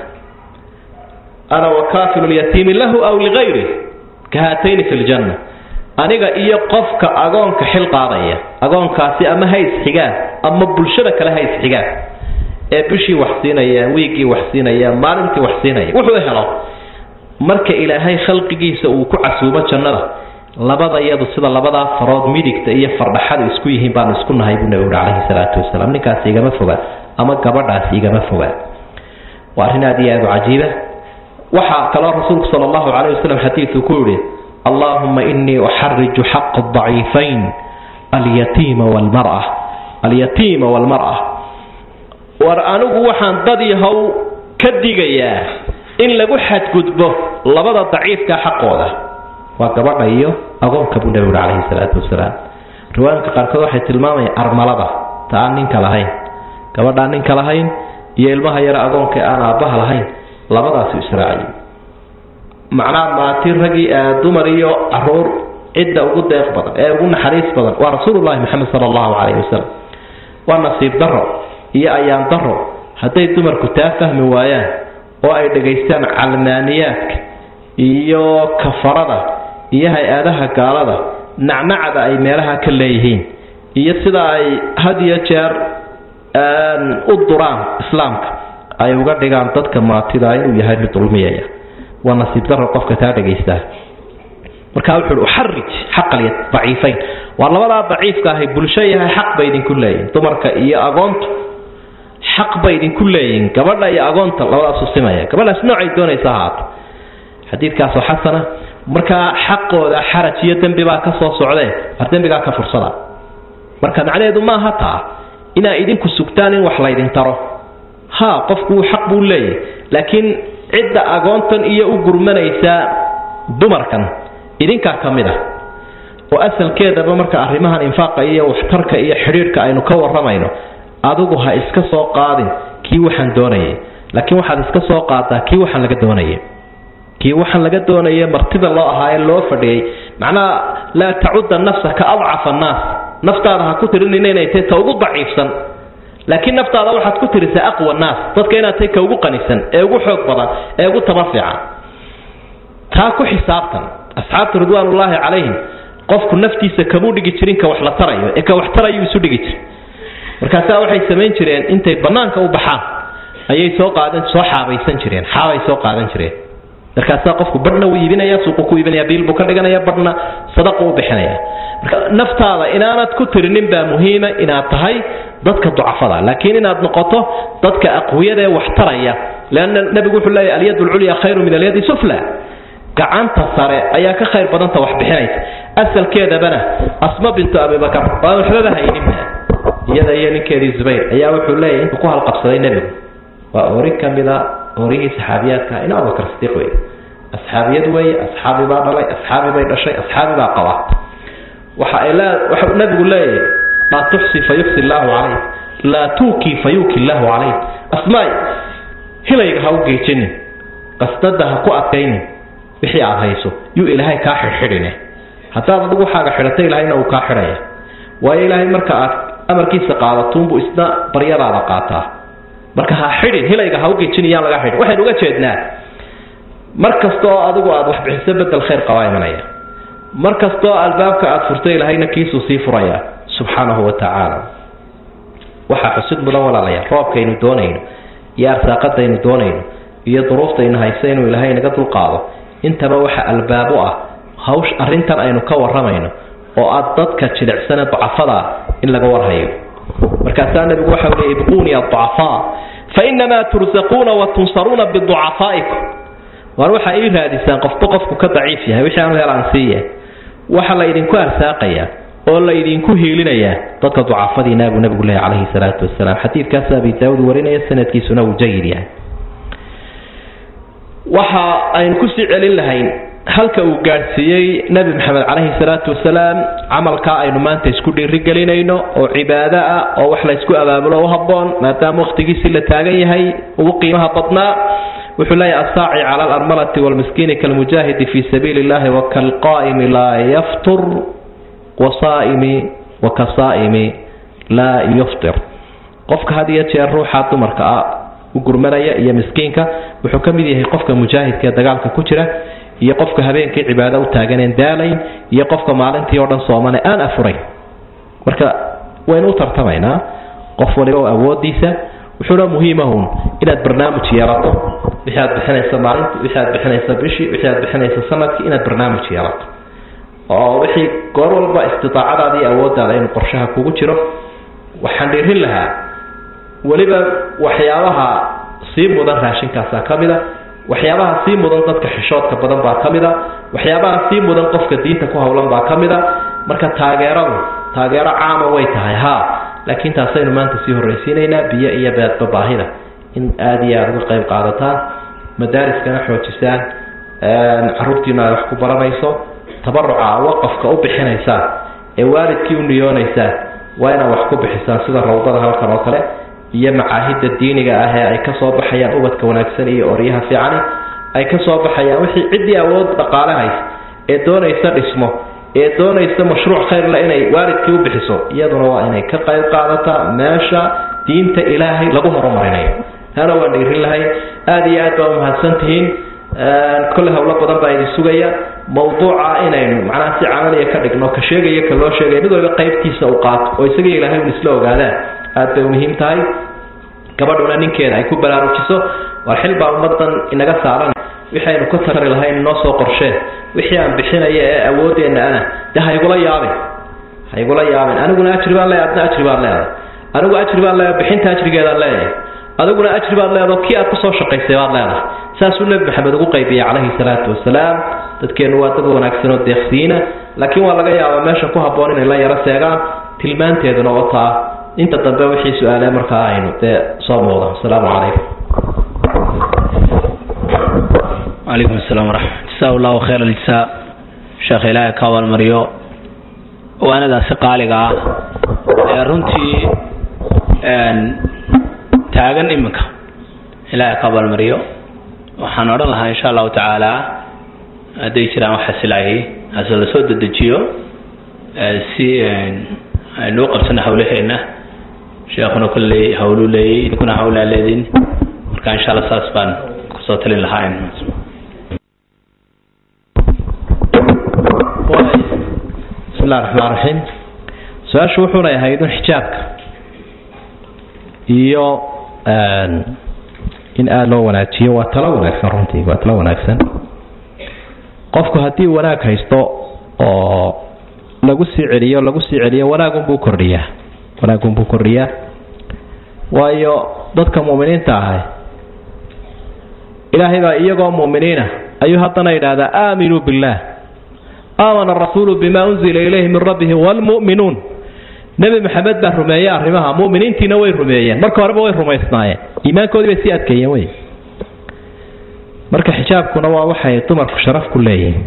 S2: ana wakaafilu lyatiimi lahu aw ligayri ka haatayni fi ljanna aniga iyo qofka agoonka xil qaadaya agoonkaasi ama ha isxigaan ama bulshada kale ha isxigaan ee bishii wax siinaya wiiggii wax siinaya maalintii wax siinaya wuxuu helo marka ilaahay khalqigiisa uu ku casuubo jannada labada iyadu sida labadaa farood midigta iyo fardhaxadu isku yihiin baanu isku nahay buu nabigu calayhi salaatu wasalaam ninkaasi igama foga ama gabadhaasi igama foga waa arrin aad iyo aad u cajiiba waxaa kaloo rasuulku sala allahu calayh wasalam xadiidku ku yihi allahuma inii uxariju xaqa daciifayn alyatiima walmara alyatiima walmara war anigu waxaan dad yahow ka digayaa in lagu xadgudbo labada daciifka xaqooda waa gabadha iyo agoonka buu nabigu calayhi salaatu wasalaam riwaayinka qaarkood waxay tilmaamayaan armalada ta aan ninka lahayn gabadhaan ninka lahayn iyo ilmaha yare agoonka aan aabbaha lahayn labadaasu israaciy macnaha maati ragii dumar iyo caruur cidda ugu deeq badan ee ugu naxariis badan waa rasuulullahi maxamed sala allahu calayhi wasalam waa nasiib daro iyo ayaan daro hadday dumarku taa fahmi waayaan oo ay dhegaystaan calmaaniyaadka iyo kafarada iyo hay-adaha gaalada nacnacda ay meelaha ka leeyihiin iyo sida ay had iyo jeer u duraan islaamka ay uga dhigaan dadka maatida inuu yahay mid dulmiyaya waa nasiib daro qofka taa dhegaystaa markaa wuxu uhi uxarij xaqal daciifayn waa labadaa daciifka ahay bulsho yahay xaq bay idinku leeyihin dumarka iyo agoontu xaq bay idinku leeyihin gabadha iyo agoonta labadaasu simaya gabadhaas noocay doonaysa ahaato xadiidkaasoo xasana markaa xaqooda xaraj iyo dembi baa ka soo socdee war dembigaa ka fursada marka macnaheedu maaha taa inaa idinku sugtaan in wax laydin taro ha qofku xaq buu leeyahy laakiin cidda agoontan iyo u gurmanaysa dumarkan idinkaa ka mid ah oo asalkeedaba marka arrimahan infaaqa iyo waxtarka iyo xidhiidhka aynu ka warramayno adigu ha iska soo qaadin kii waxaan doonayay laakiin waxaad iska soo qaadaa kii waxaan laga doonayay kii waxaan laga doonaya martida loo ahaa ee loo fadhiyey macnaha laa tacudda nafsa ka adcafa annaas naftaada ha ku tirinina inay tahay ta ugu daciifsan laakiin naftaada waxaad ku tirisaa aqwa naas dadka inaad tahay ka ugu qanisan ee ugu xoog badan ee ugu taba fiican taa ku xisaabtan asxaabta ridwaanullaahi calayhim qofku naftiisa kamuu dhigi jirin ka wax la tarayo ee ka wax tarayuu isu dhigi jir markaasaa waxay samayn jireen intay bannaanka u baxaan ayay soo qaadan soo xaabaysan jireen xaabay soo qaadan jireen markaasaa qofku badhna wuu iibinaya suuqu ku iibinaya biil buu ka dhiganaya badhna sadaqu u bixinaya marka naftaada inaanad ku tirinin baa muhiima inaad tahay dadka ducafada laakiin inaad noqoto dadka aqwiyada ee wax taraya leanna nebigu wuxuu leeyahy alyad lculya khayru min alyadi sufla gacanta sare ayaa ka khayr badanta wax bixinaysa asalkeedabana asma bintu abibakar baan waxbaba hayninba iyada iyo ninkeedii zubayr ayaa wuxuu leeyahy intuu ku halqabsaday nebigu waa ori ka mida orihii saxaabiyaadka in abubakar sidiiq wey asxaabiyad weeye asxaabi baa dhalay asxaabi bay dhashay asxaabi baa qaba waxa ay lee waxa nabigu leeyahay laa tuxsi fayuxsi illaahu calayk laa tuuki fayuuki illaahu calayk asmaay hilayga ha u geejinin qasdada ha ku adkaynin wixii aad hayso yuu ilaahay kaa xidhxidhine haddaad adigu waxaaga xidhato ilaahayna uu kaa xidhaya waayo ilaahay marka aad amarkiisa qaadatuunbuu isna baryadaada qaataa marka ha xidhin hilayga ha u geejin iyaan laga xidhin waxaynu uga jeednaa mar kasta oo adigu aad wax bixiso bedel khayr qabaa imanaya mar kastaoo albaabka aad furto ilaahayna kiisuu sii furaya subxaanahu wa tacaala waxaa xusid mudan walaalayaal roobkaynu doonayno iyo arsaaqadaynu doonayno iyo duruuftaynu hayso inuu ilaahay naga dulqaado intaba waxa albaab u ah hawsh arrintan aynu ka warramayno oo aad dadka jilicsane ducafadaa in laga warhayo markaasaa nabigu waxa uli ibquuni aducafaa fa inamaa tursaquuna wa tunsaruuna biducafaa'ikum waar waxaa ii raadisaan qofba qofku ka daciif yahay wixii aanu helaan siiya waxa la idinku arsaaqayaa oo la idinku hiilinayaa dadka ducafadiina buu nabigu leeyahy calayhi salaatu wasalaam xadiidkaas abi daawud warinaya sanadkiisuna uu jayid yahay waxa aynu kusii celin lahayn halka uu gaadhsiiyey nebi maxamed caleyhi salaatu wasalaam camalkaa aynu maanta isku dhiirigelinayno oo cibaado ah oo wax la ysku abaabulo u habboon maadaama wakhtigiisii la taagan yahay ugu qiimaha badnaa wuxuu leeyahy assaaci cala alarmalati waalmiskiini kalmujaahidi fii sabiili illahi wakalqaa'imi laa yaftur wasaa'imi wakasaa'imi laa yuftir qofka had iyo jeer ruuxa dumarka ah u gurmanaya iyo miskiinka wuxuu ka mid yahay qofka mujaahidka ee dagaalka ku jira iyo qofka habeenkii cibaado u taaganeen daalayn iyo qofka maalintii oo dhan soomane aan afurayn marka waynu u tartamaynaa qof waliba oo awoodiisa wuxuuna muhiimahun inaad barnaamij yeelato wixii aad bixinaysa maalintii wixii aad bixinaysa bishii wixii aad bixinaysa sanadkii inaad barnaamij yeelato oo wixii goor walba istidaacadaada iyo awooddaada inuu qorshaha kugu jiro waxaan dhiirin lahaa weliba waxyaabaha sii mudan raashinkaasaa ka mid a waxyaabaha sii mudan dadka xishoodka badan baa ka mid a waxyaabaha sii mudan qofka diinta ku howlan baa ka mid a marka taageeradu taageero caama way tahay haa laakiin taasaynu maanta sii horraysiinaynaa biyo iyo beedba baahida in aada iyo aada uga qayb qaadataan madaariskana xoojisaan caruurtiinu ay wax ku baranayso tabaruca waqafka u bixinaysaan ee waalidkii u niyoonaysaan waa inaad wax ku bixisaan sida rawdada halkan oo kale iyo macaahidda diiniga ah ee ay ka soo baxayaan ubadka wanaagsan iyo oryaha fiicani ay ka soo baxayaan wixii ciddii awood dhaqaale haysa ee doonaysa dhismo ee doonaysa mashruuc khayrle inay waalidkii u bixiso iyaduna waa inay ka qayb qaadataa meesha diinta ilaahay lagu horumarinayo taana waan dhiirin lahay aada iyo aad baa umahadsan tihiin kolle howlo badan baa idin sugaya mawduuca inaynu macnaha si camaliya ka dhigno ka sheegaya ka loo sheegaya mid waliba qaybtiisa u qaato oo isaga ilaahay un isla ogaadaan aada bay muhiim tahay gabadhuna ninkeeda ay ku baraarujiso war xil baa ummadan inaga saaran wixii aynu ka tari lahayn inoo soo qorsheen wixii aan bixinaya ee awoodeenna ana dee haygula yaabin haygula yaabin aniguna ajri baan leeyahay adna ajri baan leedahay anigu ajri baan leeyahay bixinta ajrigeedaan leeyahay adiguna ajri baad leedaho kii aad kusoo shaqaysay baad leedahay saasuu nebi maxamed ugu qaybiyey calayhi salaatu wasalaam dadkeennu waa dad wanaagsan oo deeqsiina laakiin waa laga yaabaa meesha ku habboon inay la yaro seegaan tilmaanteeduna wataa inta dambe wixii su-aale markaa aynu dee soo muuqda asalaamu calaykum
S1: وعليكم السلام ورحمة جزاه الله خير الجزاء sheekh ilaahay ka abaalmariyo waanadaasi qaaliga ah ee runtii taagan iminka ilaahay ka abaalmariyo waxaan odhan lahaa insha allahu tacaala hadday jiraan wax xasilaayay hase la soo dedejiyo si aynu u qabsano hawlaheena sheekhuna kolley hawluu leeyay idinkuna hawlaa leediin marka insha allah saas baan kusoo talin lahaa
S2: bismi illahi raxmaan raxiim su-aashu wuxuunay ahayd un xijaabka iyo in aada loo wanaajiyo waa talo wanaagsan runtii waa talo wanaagsan qofku haddii wanaag haysto oo lagu sii celiyo lagu sii celiyo wanaagunbuu kordhiyaa wanaagunbuu kordhiyaa waayo dadka mu'miniinta ahay ilaahay baa iyagoo mu'miniina ayuu haddana yidhaahdaa aaminuu billaah aamana arasuulu bima unzila ilayhi min rabbihi waalmu'minuun nebi maxamed baa rumeeyey arrimaha mu'miniintiina way rumeeyeen marka horeba way rumaysnaayeen iimaankoodii bay sii adkeeyeen wey marka xijaabkuna waa waxay dumarku sharaf ku leeyihiin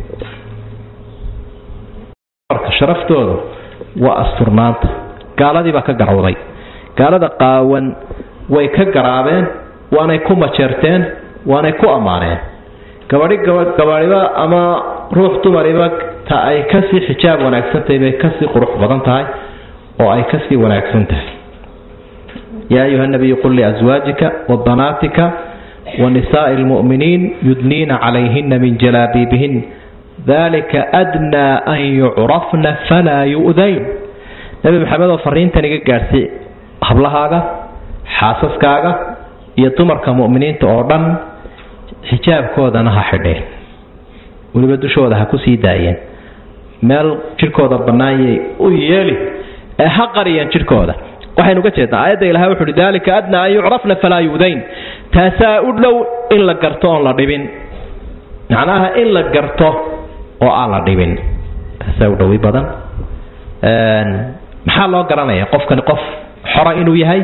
S2: dumarka sharaftoodu waa asturnaanta gaaladii baa ka garowday gaalada qaawan way ka garaabeen waanay ku majeerteen waanay ku ammaaneen gabadhi gabadhiba ama ruux dumariba ta ay kasii xijaab wanaagsantahay bay kasii qurux badan tahay oo ay kasii wanaagsan tahay yaa ayuha nabiyu qul liaswaajika wabanaatika wanisaai lmu'miniin yudniina calayhina min jalaabiibihin dalika adnaa an yucrafna falaa yu'dayn nebi maxamed oo fariintan iga gaadhsay hablahaaga xaasaskaaga iyo dumarka mu'miniinta oo dhan xijaabkoodana ha xidheen weliba dushooda ha ku sii daayeen meel jidhkooda bannaanyay u yeeli ee ha qariyeen jidhkooda waxaynu uga jeednaa aayadda ilahay wuxu uhi dalika adnaa an yucrafna falaa yu'dayn taasaa u dhow in la garto oon la dhibin macnaha in la garto oo aan la dhibin taasaa u dhowi badan maxaa loo garanaya qofkani qof xora inuu yahay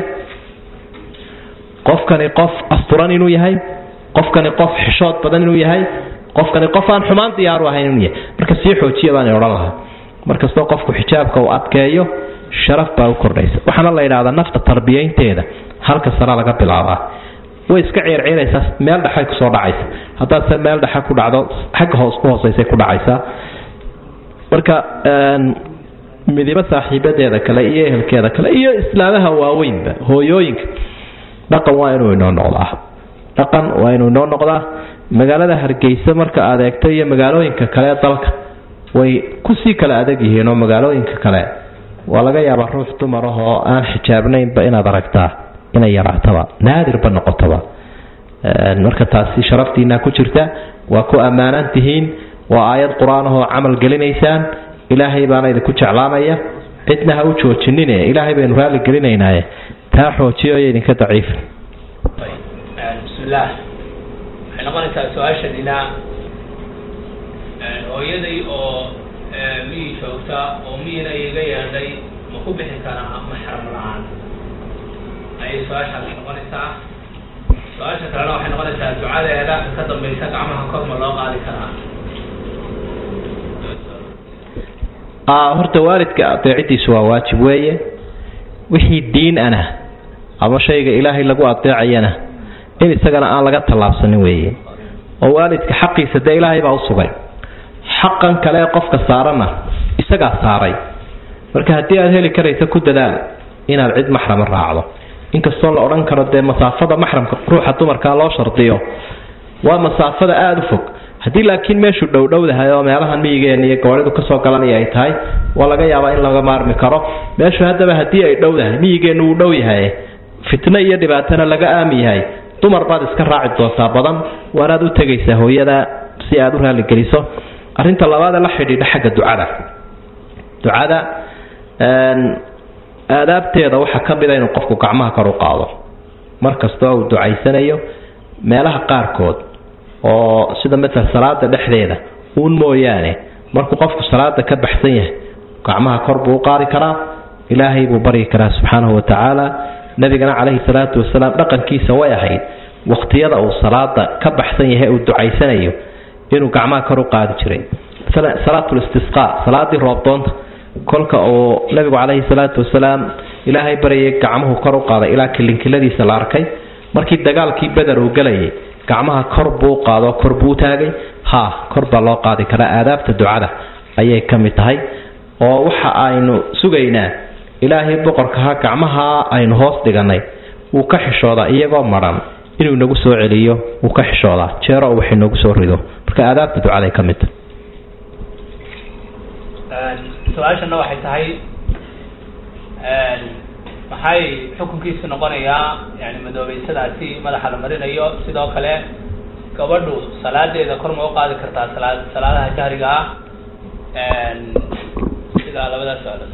S2: qofkani qof asturan inuu yahay qofkani qof xishood badan inuu yahay qofkani qof aan xumaan diyaaru ahayn inuu yahay marka sii xoojiya baan odhan lahaa markastoo qofku xijaabka uu adkeeyo sharaf baa u kordhaysa waxaana la yidhahdaa nafta tarbiyaynteeda halka sare laga bilaabaa way iska ceerceeraysaa meel dhexay kusoo dhacaysa haddaadse meel dhexe ku dhacdo xagga hoos ku hooseysay ku dhacaysaa marka midibo saaxiibadeeda kale iyo ehelkeeda kale iyo islaamaha waaweynba hooyooyinka dhaqan waa inuu inoo noqdaa dhaqan waa inuu inoo noqdaa magaalada hargeysa marka aad eegto iyo magaalooyinka kale dalka way kusii kala adag yihiin oo magaalooyinka kale waa laga yaabaa ruux dumar ah oo aan xijaabnaynba inaad aragtaa inay yaraataba naadirba noqotaba marka taasi sharaftiina ku jirta waa ku ammaanan tihiin waa aayad qur-aan ahoo camal gelinaysaan ilaahay baana idinku jeclaanaya cidna ha u joojinine ilaahay baynu raalli gelinaynaaye taa xoojiyo iyo idinka daciifa
S1: bismillaah waxay noqonaysaa su-aashadina hooyaday oo miyi joogta oo miyina iga yeedhay ma ku bixi karaa maxram la-aan ayay su-aashaasi noqonaysaa su-aasha kalena waxay noqonaysaa ducadeeda ka dambaysa gacmaha kor ma loo qaadi karaa
S2: horta waalidka adeecidiisu waa waajib weeye wixii diin ana ama shayga ilaahay lagu adeecayana in isagana aan laga tallaabsanin weeye oo waalidka xaqiisa dee ilaahay baa u sugay xaqan kale ee qofka saaranna isagaa saaray marka haddii aad heli karaysa ku dadaal inaad cid maxrama raacdo inkastoo la odhan karo dee masaafada maxramka ruuxa dumarkaa loo shardiyo waa masaafada aada u fog haddii laakiin meeshu dhowdhowdahay oo meelahan miyigeena iyo gabadhidu kasoo galanaya ay tahay waa laga yaabaa in laga maarmi karo meeshu haddaba haddii ay dhowdahay miyigeennu uu dhow yahay fitno iyo dhibaatana laga aami yahay dumar baad iska raaci doontaa badan waanaad u tegaysaa hooyada si aad u raalligeliso arrinta labaadee la xidhiidha xagga ducada ducada aadaabteeda waxaa ka mid a inuu qofku gacmaha kor u qaado mar kastoo uu ducaysanayo meelaha qaarkood oo sida matal salaada dhexdeeda uun mooyaane markuu qofku salaada ka baxsan yahay gacmaha kor buu u qaadi karaa ilaahay buu baryi karaa subxaanahu wa tacaala nabigana calayhi salaatu wasalaam dhaqankiisa way ahayd wakhtiyada uu salaada ka baxsan yahay uu ducaysanayo inuu gacmaha kor u qaadi jiray salaatulistisqa salaadii roobdoonta kolka uu nabigu calayhi salaatu wasalaam ilaahay baryay gacmuhu kor u qaaday ilaa kilinkiladiisa la arkay markii dagaalkii beder uu gelayay gacmaha kor buu qaado kor buu taagay ha kor baa loo qaadi karaa aadaabta ducada ayay ka mid tahay oo waxa aynu sugaynaa ilaahay boqorkaha gacmaha aynu hoos dhiganay wuu ka xishoodaa iyagoo maran inuu inagu soo celiyo wuu ka xishoodaa jeero wax inoogu soo rido marka aadaabta ducaday ka mid tahay
S1: su-aashana waxay tahay maxay xukunkiisu noqonayaa yani madoobeysadaasi madaxa la marinayo sidoo kale gabadhu salaadeeda kor ma u qaadi kartaa salaa salaadaha jahriga ah sidaa labadaas su-aalood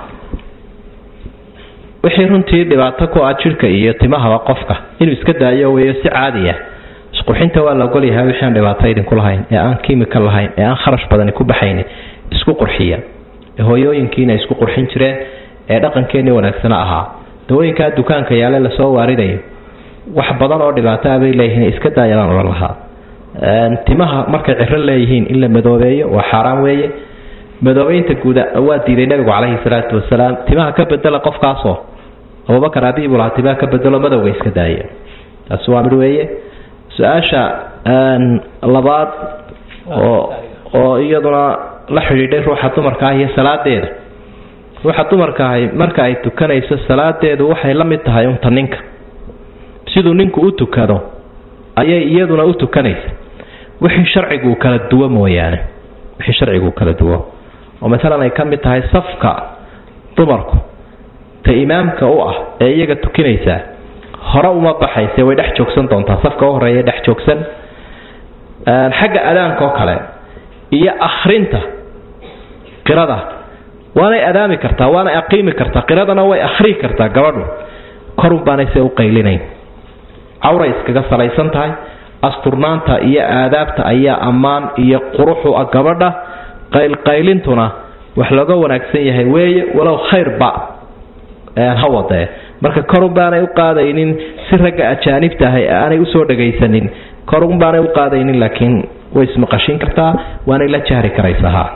S2: wixii runtii dhibaato ku ah jidhka iyo timahaba qofka inuu iska daayo weeyo si caadi ah isqurxinta waa la ogolyahay wixii aan dhibaato idinku lahayn ee aan kimika lahayn ee aan kharash badani ku baxayn isku qurxiya ee hooyooyinkiina isku qurxin jireen ee dhaqankeenii wanaagsana ahaa dawooyinkaa dukaanka yaale lasoo waaridayo wax badan oo dhibaato ah bay leeyihiin iska daayabaan odhan lahaa timaha markay ciro leeyihiin in la madoobeeyo waa xaaraan weeye madoobeynta guuda waa diiday nabigu calayhi salaatu wasalaam timaha ka bedela qofkaasoo abubakar abiibu lahaa timaha ka bedelo madowga iska daaya taasi waa mid weeye su-aasha labaad oo oo iyaduna la xidhiidhay ruuxa dumarka ah iyo salaadeeda ruuxa dumarka ahi marka ay tukanayso salaadeedu waxay la mid tahay unta ninka siduu ninku u tukado ayay iyaduna u tukanaysa wixii sharcigu uu kala duwo mooyaane wixii sharcigu uu kala duwo oo maalan ay ka mid tahay safka dumarku ta imaamka u ah ee iyaga tukinaysaa hore uma baxayse way dhex joogsan doontaa safka u horeeya dhex joogsan xagga adaanka oo kale iyo akhrinta qirada waanay adaami kartaa waanay aqiimi kartaa qiradana way akhrii kartaa gabadhu korun baanay se u qaylinayn cawray iskaga salaysan tahay asturnaanta iyo aadaabta ayaa ammaan iyo quruxu ah gabadha qaylqaylintuna wax looga wanaagsan yahay weeye walow khayrba ha wadee marka korun baanay u qaadaynin si ragga ajaanibta ahay aanay usoo dhagaysanin korun baanay u qaadaynin laakiin way ismaqashin kartaa waanay la jahri karaysaa ha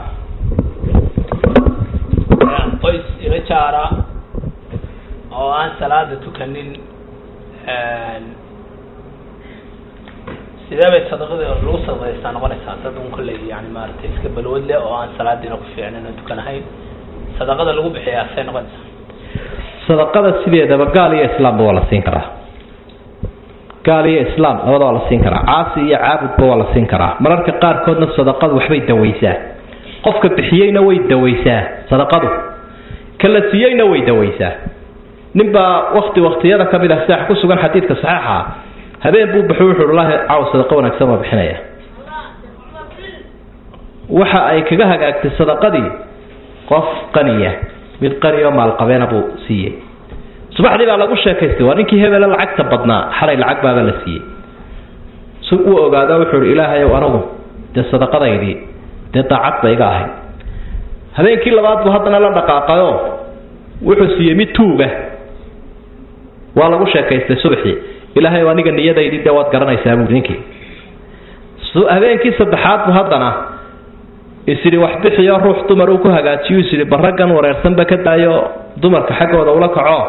S1: qoys ila jaara oo aan salaada tukanin sidee bay sadaqada lagu sadaqaystaa noqonaysaa dad un kolley yani maaragtay iska balwad leh oo aan salaadiina ku fiicnayn oo tukanahayn sadaqada lagu bixiyaa say noqonaysaa
S2: sadaqada sideedaba gaal iyo islaamba waa la siin karaa gaal iyo islaam labada waa la siin karaa caasi iyo caabudba waa la siin karaa mararka qaarkoodna sadaqadu waxbay dawaysaa qofka bixiyeyna way dawaysaa sadaqadu ka la siiyeyna way dawaysaa ninbaa wakti waktiyada ka mid ah sida ku sugan xadiidka saxiixa habeen buu baxo wuxuu wallaahi caaw sadaqa wanaagsan waa bixinaya waxa ay kaga hagaagtay sadaqadii qof qaniya mid qani oo maalqabeena buu siiyey subaxdii baa lagu sheekaystay waa ninkii hebele lacagta badnaa xalay lacag baaba la siiyey si uu ogaado wuxuu ihi ilaahayow anagu dee sadaqadaydii dee daacad ba iga ahayd habeenkii labaad buu haddana la dhaqaaqayo wuxuu siiyey mid tuuga waa lagu sheekaystay subaxii ilaahay aniga niyadaydii dee waad garanaysaa buui ninkii habeenkii saddexaad buu haddana isidhi wax bixiyo ruux dumar uu ku hagaajiyo isidhi baraggan wareersanba ka daayo dumarka xaggooda ula kaco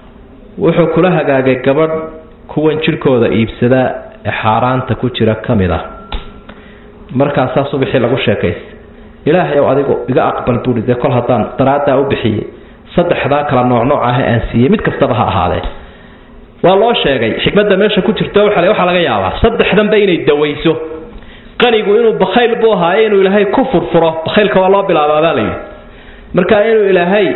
S2: wuxuu kula hagaagay gabadh kuwan jirhkooda iibsada ee xaaraanta ku jira ka mid ah markaasaa subaxii lagu sheekaystay ilaahay ow adigu iga aqbal buui dee kol haddaan daraaddaa u bixiyey saddexdaa kala noocnooc ah ee aan siiyey mid kastaba ha ahaadee waa loo sheegay xikmadda meesha ku jirto waa waxaa laga yaabaa saddexdanba inay dawayso qanigu inuu bakhayl buu ahaaye inuu ilaahay ku furfuro bakhaylka waa loo bilaabaabaa layidhi marka inuu ilaahay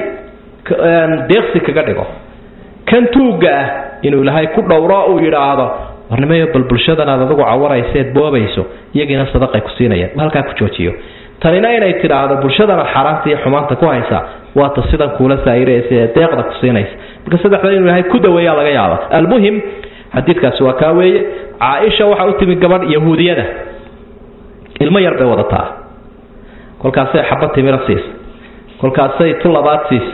S2: deeqsi kaga dhigo kan tuugga ah inuu ilaahay ku dhowro uu yidhaahdo warnimayo bal bulshadan aad adigu cawarayseed boobayso iyagiina sadaqay ku siinayaan halkaa ku joojiyo tanina inay tidhaahdo bulshadana xaaraanta iyo xumaanta ku haysa waata sidan kuula saa'iraysa ee deeqda ku siinaysa marka saddexda inuu ilaahay ku daweeyaa laga yaaba almuhim xadiidkaasi waa kaa weeye caaisha waxaa u timi gabadh yahuudiyada ilmo yar bay wadataa kolkaasay xabad timira siisa kolkaasay tu labaad siisa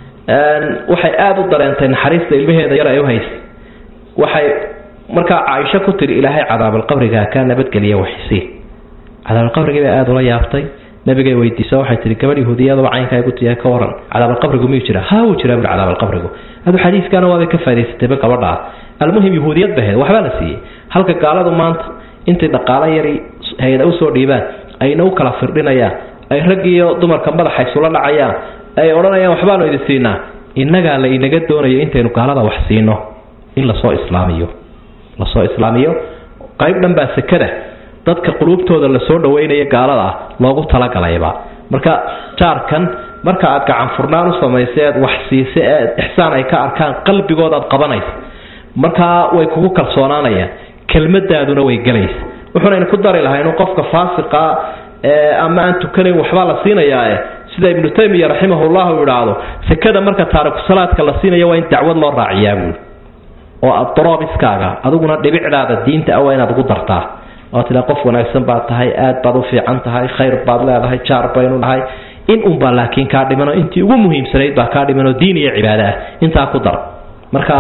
S2: waxay aada u dareentay naxariista ilmaheeda yar ay u haysay waxay markaa caaisho ku tiri ilaahay cadaabalqabriga kaa nabadgeliya waxsii cadaabalqabrigii bay aada ula yaabtay nabigay weydiisa waxay tihi gabadh yahuudiyadaba caynkaa igu tiyahay ka waran cadaabalqabrigu miyuu jira ha wuu jiraa bui cadaabalqabrigu adu xadiiskaana waabay ka faa'idaysatayba gabadhaa almuhim yahuudiyad ba ahayd waxbaa la siiyey halka gaaladu maanta intay dhaqaalo yari hay-ada usoo dhiibaan ayna u kala firdhinayaan ay rag iyo dumarka madaxa isula dhacayaan ay odhanayaan waxbaanu idin siinaa innagaa la inaga doonayo intaynu gaalada wax siino in lasoo islaamiyo lasoo islaamiyo qayb dhan baa sekada dadka quluubtooda lasoo dhaweynaya gaalada ah loogu talagalayba marka jaarkan marka aad gacan furnaan u samaysa eed wax siisa eed ixsaan ay ka arkaan qalbigooda aad qabanaysa markaa way kugu kalsoonaanayaan kelmadaaduna way gelaysa wuxuunaynu ku dari lahay inuu qofka faasiqa ama aan tukanayn waxbaa la siinayaa sida ibnu taymiya raximahullah uu idhaahdo sekada marka taariku salaadka la siinayo waa in dacwad loo raaciyaa buui oo adroobiskaaga adiguna dhibicdaada diinta ah waa inaad ugu dartaa oo tidaa qof wanaagsan baad tahay aad baad u fiican tahay khayr baad leedahay jaar baynu nahay in unbaa laakiin kaa dhimanoo intii ugu muhiimsanayd baa kaa dhimanoo diin iyo cibaado ah intaa ku dar marka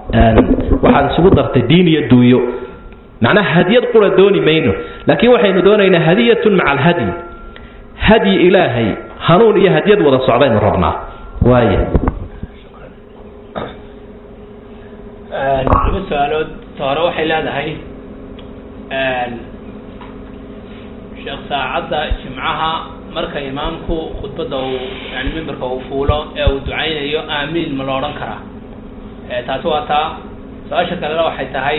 S2: waxaad isugu dartay diin iyo duuyo macnaha hadiyad qura dooni mayno laakiin waxaynu doonaynaa hadiyatun maca alhadyi hadyi ilaahay hanuun iyo hadyad wada socdaynu rabnaa waaya
S1: laba su-aalood hore waxay leedahay sheekh saacadda jimcaha marka imaamku khudbadda uu yani mimbarka uu fuulo ee uu ducaynayo aamiin ma la odhan karaa taasi waa taa su-aasha kalena waxay tahay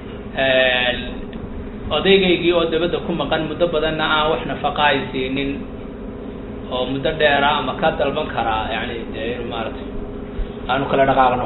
S1: odaygaygii oo dabadda ku maqan muddo badanna aan wax nafaqa ay siinin oo muddo dheera ama ka dalban karaa yani dee inu maaragtay aanu kala dhaqaaqno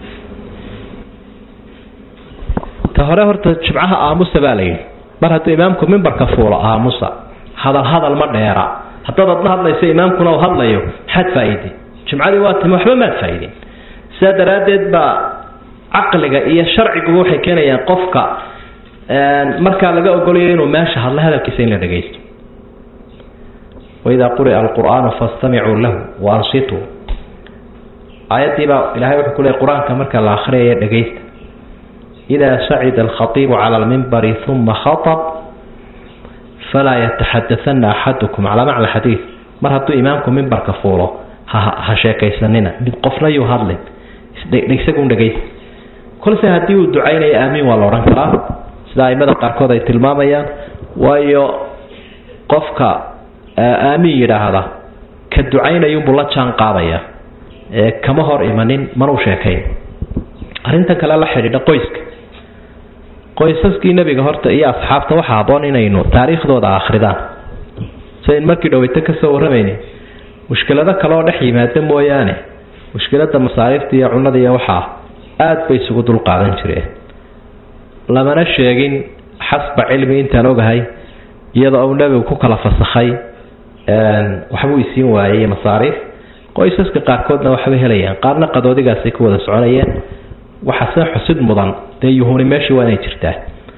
S2: ta hore horta jimcaha aamusa baa la yidhi mar hadduu imaamku mimbarka fuulo aamusa hadal hadal ma dheera haddaad adla hadlayso imaamkuna uu hadlayo maxaad faa'iidin jimcadii waa timi waxba maad faa'iidin sidaa daraaddeed baa caqliga iyo sharciguba waxay keenayaan qofka markaa laga ogolayo inuu meesha hadlo hadalkiisa in la dhagaysto waidaa quri'a alqur'aanu fastamicuu lahu waansituu aayaddiibaa ilahay wuxuu ku leey qur-aanka marka la akhriyaya dhagaysta idaa sacida alkhatiibu cala almimbari uma khatab falaa yataxadaana axadukum calaa macna xadiid mar hadduu imaamku mimbarka fuulo ha sheekaysanina mid qofna yuu hadlin isagun dhegaysa kolse haddii uu ducaynayo aamiin waa la odhan karaa sida aimada qaarkood ay tilmaamayaan waayo qofka aamiin yidhaahda ka ducaynayunbuu la jaan qaadaya ee kama hor imanin manuu sheekayn arrintan kale la xidhiidha qoyska qoysaskii nebiga horta iyo asxaabta waxaa haboon inaynu taariikhdooda akhridaan sidayn markii dhaweyto kasoo warramayni mushkilado kaleoo dhex yimaada mooyaane mushkilada masaariifta iyo cunada iyo waxaa aada bay isugu dulqaadan jireen lamana sheegin xasba cilmi intaan ogahay iyadoo uu nebigu ku kala fasakhay waxbuu isiin waayey masaariif qoysaska qaarkoodna waxbay helayaan qaarna qadoodigaasay ku wada soconayeen waxaase xusid mudan dee yuhuni meeshii waa inay jirtaa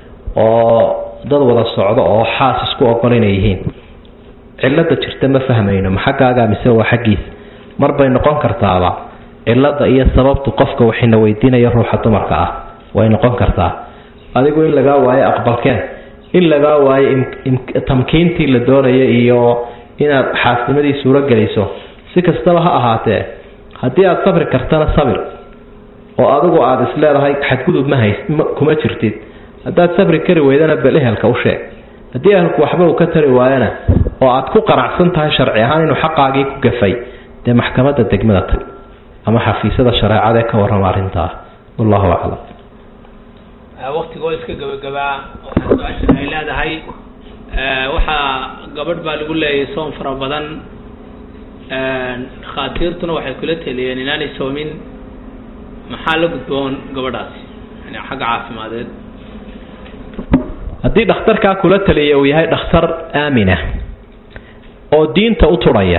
S2: oo dad wada socdo oo xaas isku ogol inay yihiin cilada jirta ma fahmayno ma xaggaaga mise waa xaggiisa mar bay noqon kartaaba cilada iyo sababtu qofka waxina weydiinaya ruuxa dumarka ah way noqon kartaa adigu in lagaa waayo aqbalkeen in lagaa waayo tamkiintii la doonaya iyo inaad xaasnimadii suuro geliso si kastaba ha ahaatee haddii aada sabri kartana sabir oo adigu aada isleedahay xadgudub ma hays kuma jirtid haddaad sabri kari weydana bel ehelka u sheeg haddii ehelku waxba uu ka tari waayana oo aad ku qanacsan tahay sharci ahaan inuu xaqaagii ku gafay dee maxkamadda degmada tag ama xafiisyada shareecada ee ka warrama arrintaa wallahu aclam
S1: waqtigoo iska gabagabaa waxaa su-aashan ay leedahay waxaa gabadh baa lagu leeyahay soom fara badan dhakhaatiirtuna waxay kula teliyeen inaanay soomin maxaa la gudboon gabadhaasi yani xagga caafimadeed
S2: haddii dhakhtarkaa kula taliya uu yahay dhakhtar aamina oo diinta u turhaya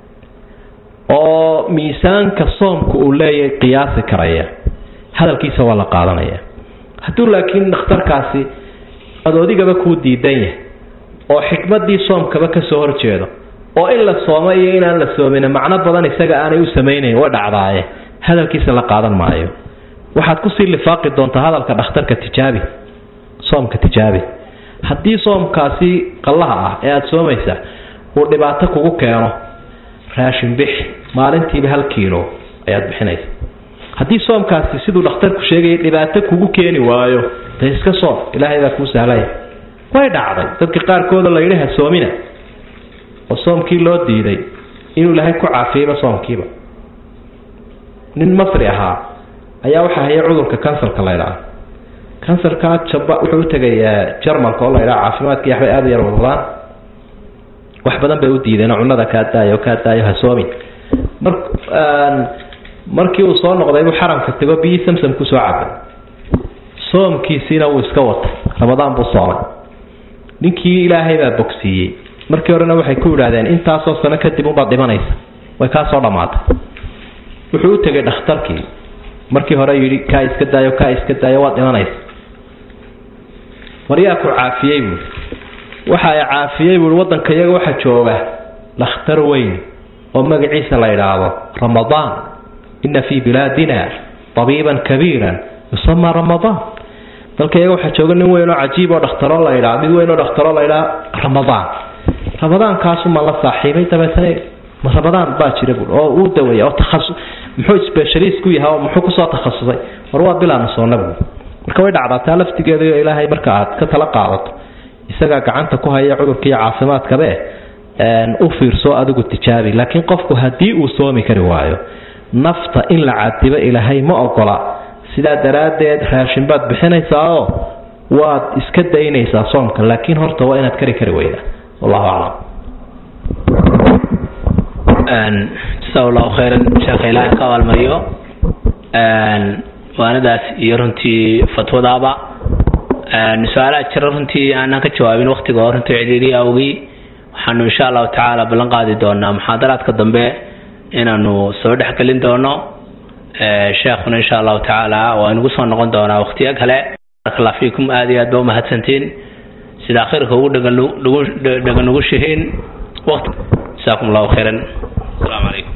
S2: oo miisaanka soomka uu leeyahay qiyaasi karaya hadalkiisa waa la qaadanaya hadduu laakiin dhakhtarkaasi adoodigaba kuu diidan yahay oo xikmadii soomkaba kasoo horjeedo oo in la sooma iyo inaan la soomin macno badan isaga aanay u samaynayn way dhacdaaye hadalkiisa la qaadan maayo waxaad kusii lifaaqi doontaa hadalka dhakhtarka tijaabi soomka tijaabi haddii soomkaasi qallaha ah ee aada soomaysa uu dhibaato kugu keeno raashin bix maalintiiba hal kiilo ayaad bixinaysa haddii soomkaasi siduu dhakhtarku sheegayay dhibaato kugu keeni waayo dee iska soom ilaahay baa kuu sahlaya way dhacday dadka qaarkooda la yidhi ha soomina oo soomkii loo diiday inuu ilaahay ku caafiyeyba soomkiiba nin masri ahaa ayaa waxaa haya cudurka kansarka la ydhaha kansarka jaba wuxuu utagay jarmalka oo la ydhaha caafimaadkii waxbay aada u yar wadwadaan wax badan bay u diideen oo cunada kaa daayo kaa daayo ha soomin mar markii uu soo noqday buu xaramka tego biyii samsam kusoo cabay soomkiisiina wuu iska watay ramadaan buu soomay ninkii ilaahay baa bogsiiyey markii horena waxay ku yidhaahdeen intaasoo sano kadib unbaad dhimanaysa way kaa soo dhammaatay wuxuu u tegay dhakhtarkii markii hore yidhi kaa iska daayo kaa iska daayo waad dhimanaysa waryaa ku caafiyey buui waxa ay caafiyey buui waddanka iyaga waxa jooga dhakhtar weyn oo magaciisa la yidhaahdo ramadaan ina fii bilaadina tabiiban kabiiran yusamaa ramadaan dalka iyaga waxaa jooga nin weyn oo cajiib oo dhakhtaro la ydhaa mid weyn oo dhakhtaro la ydhaa ramadaan ramadaankaasumaa la saaxiibay dabeetana ma ramadaan baa jira buui oo uu daweeya oo takhasu muxuu specialist ku yahay oo muxuu kusoo takhasusay war waa bilaana soona buui marka way dhacdaa taa laftigeeda iyo ilaahay marka aad ka tala qaadato isagaa gacanta ku haya cudurka iyo caafimaadkabe u fiirso adigu tijaabi laakiin qofku haddii uu soomi kari waayo nafta in la cadibo ilaahay ma ogola sidaa daraaddeed raashin baad bixinaysaao waad iska daynaysaa soomka laakiin horta waa inaad kari kari weydaa wallahu aclam
S1: jasaa allahu khayran sheekha ilaahay ka abaalmariyo waanadaas iyo runtii fatwadaaba su-aalaha jira runtii aanaan ka jawaabin waktiga oo runtii cidhiiriya awgii waxaanu insha allahu tacaala ballan qaadi doonaa muxaadaraadka dambe inaanu soo dhexgelin doono sheekhuna insha allahu tacaala waa inugu soo noqon doonaa waktiyo kale barakalla fiikum aada iyo aad ba umahadsantiin sida akhirka ugu dhega dhega nugushihiin waqti jasaakum allahu khayran asalaamu calaykum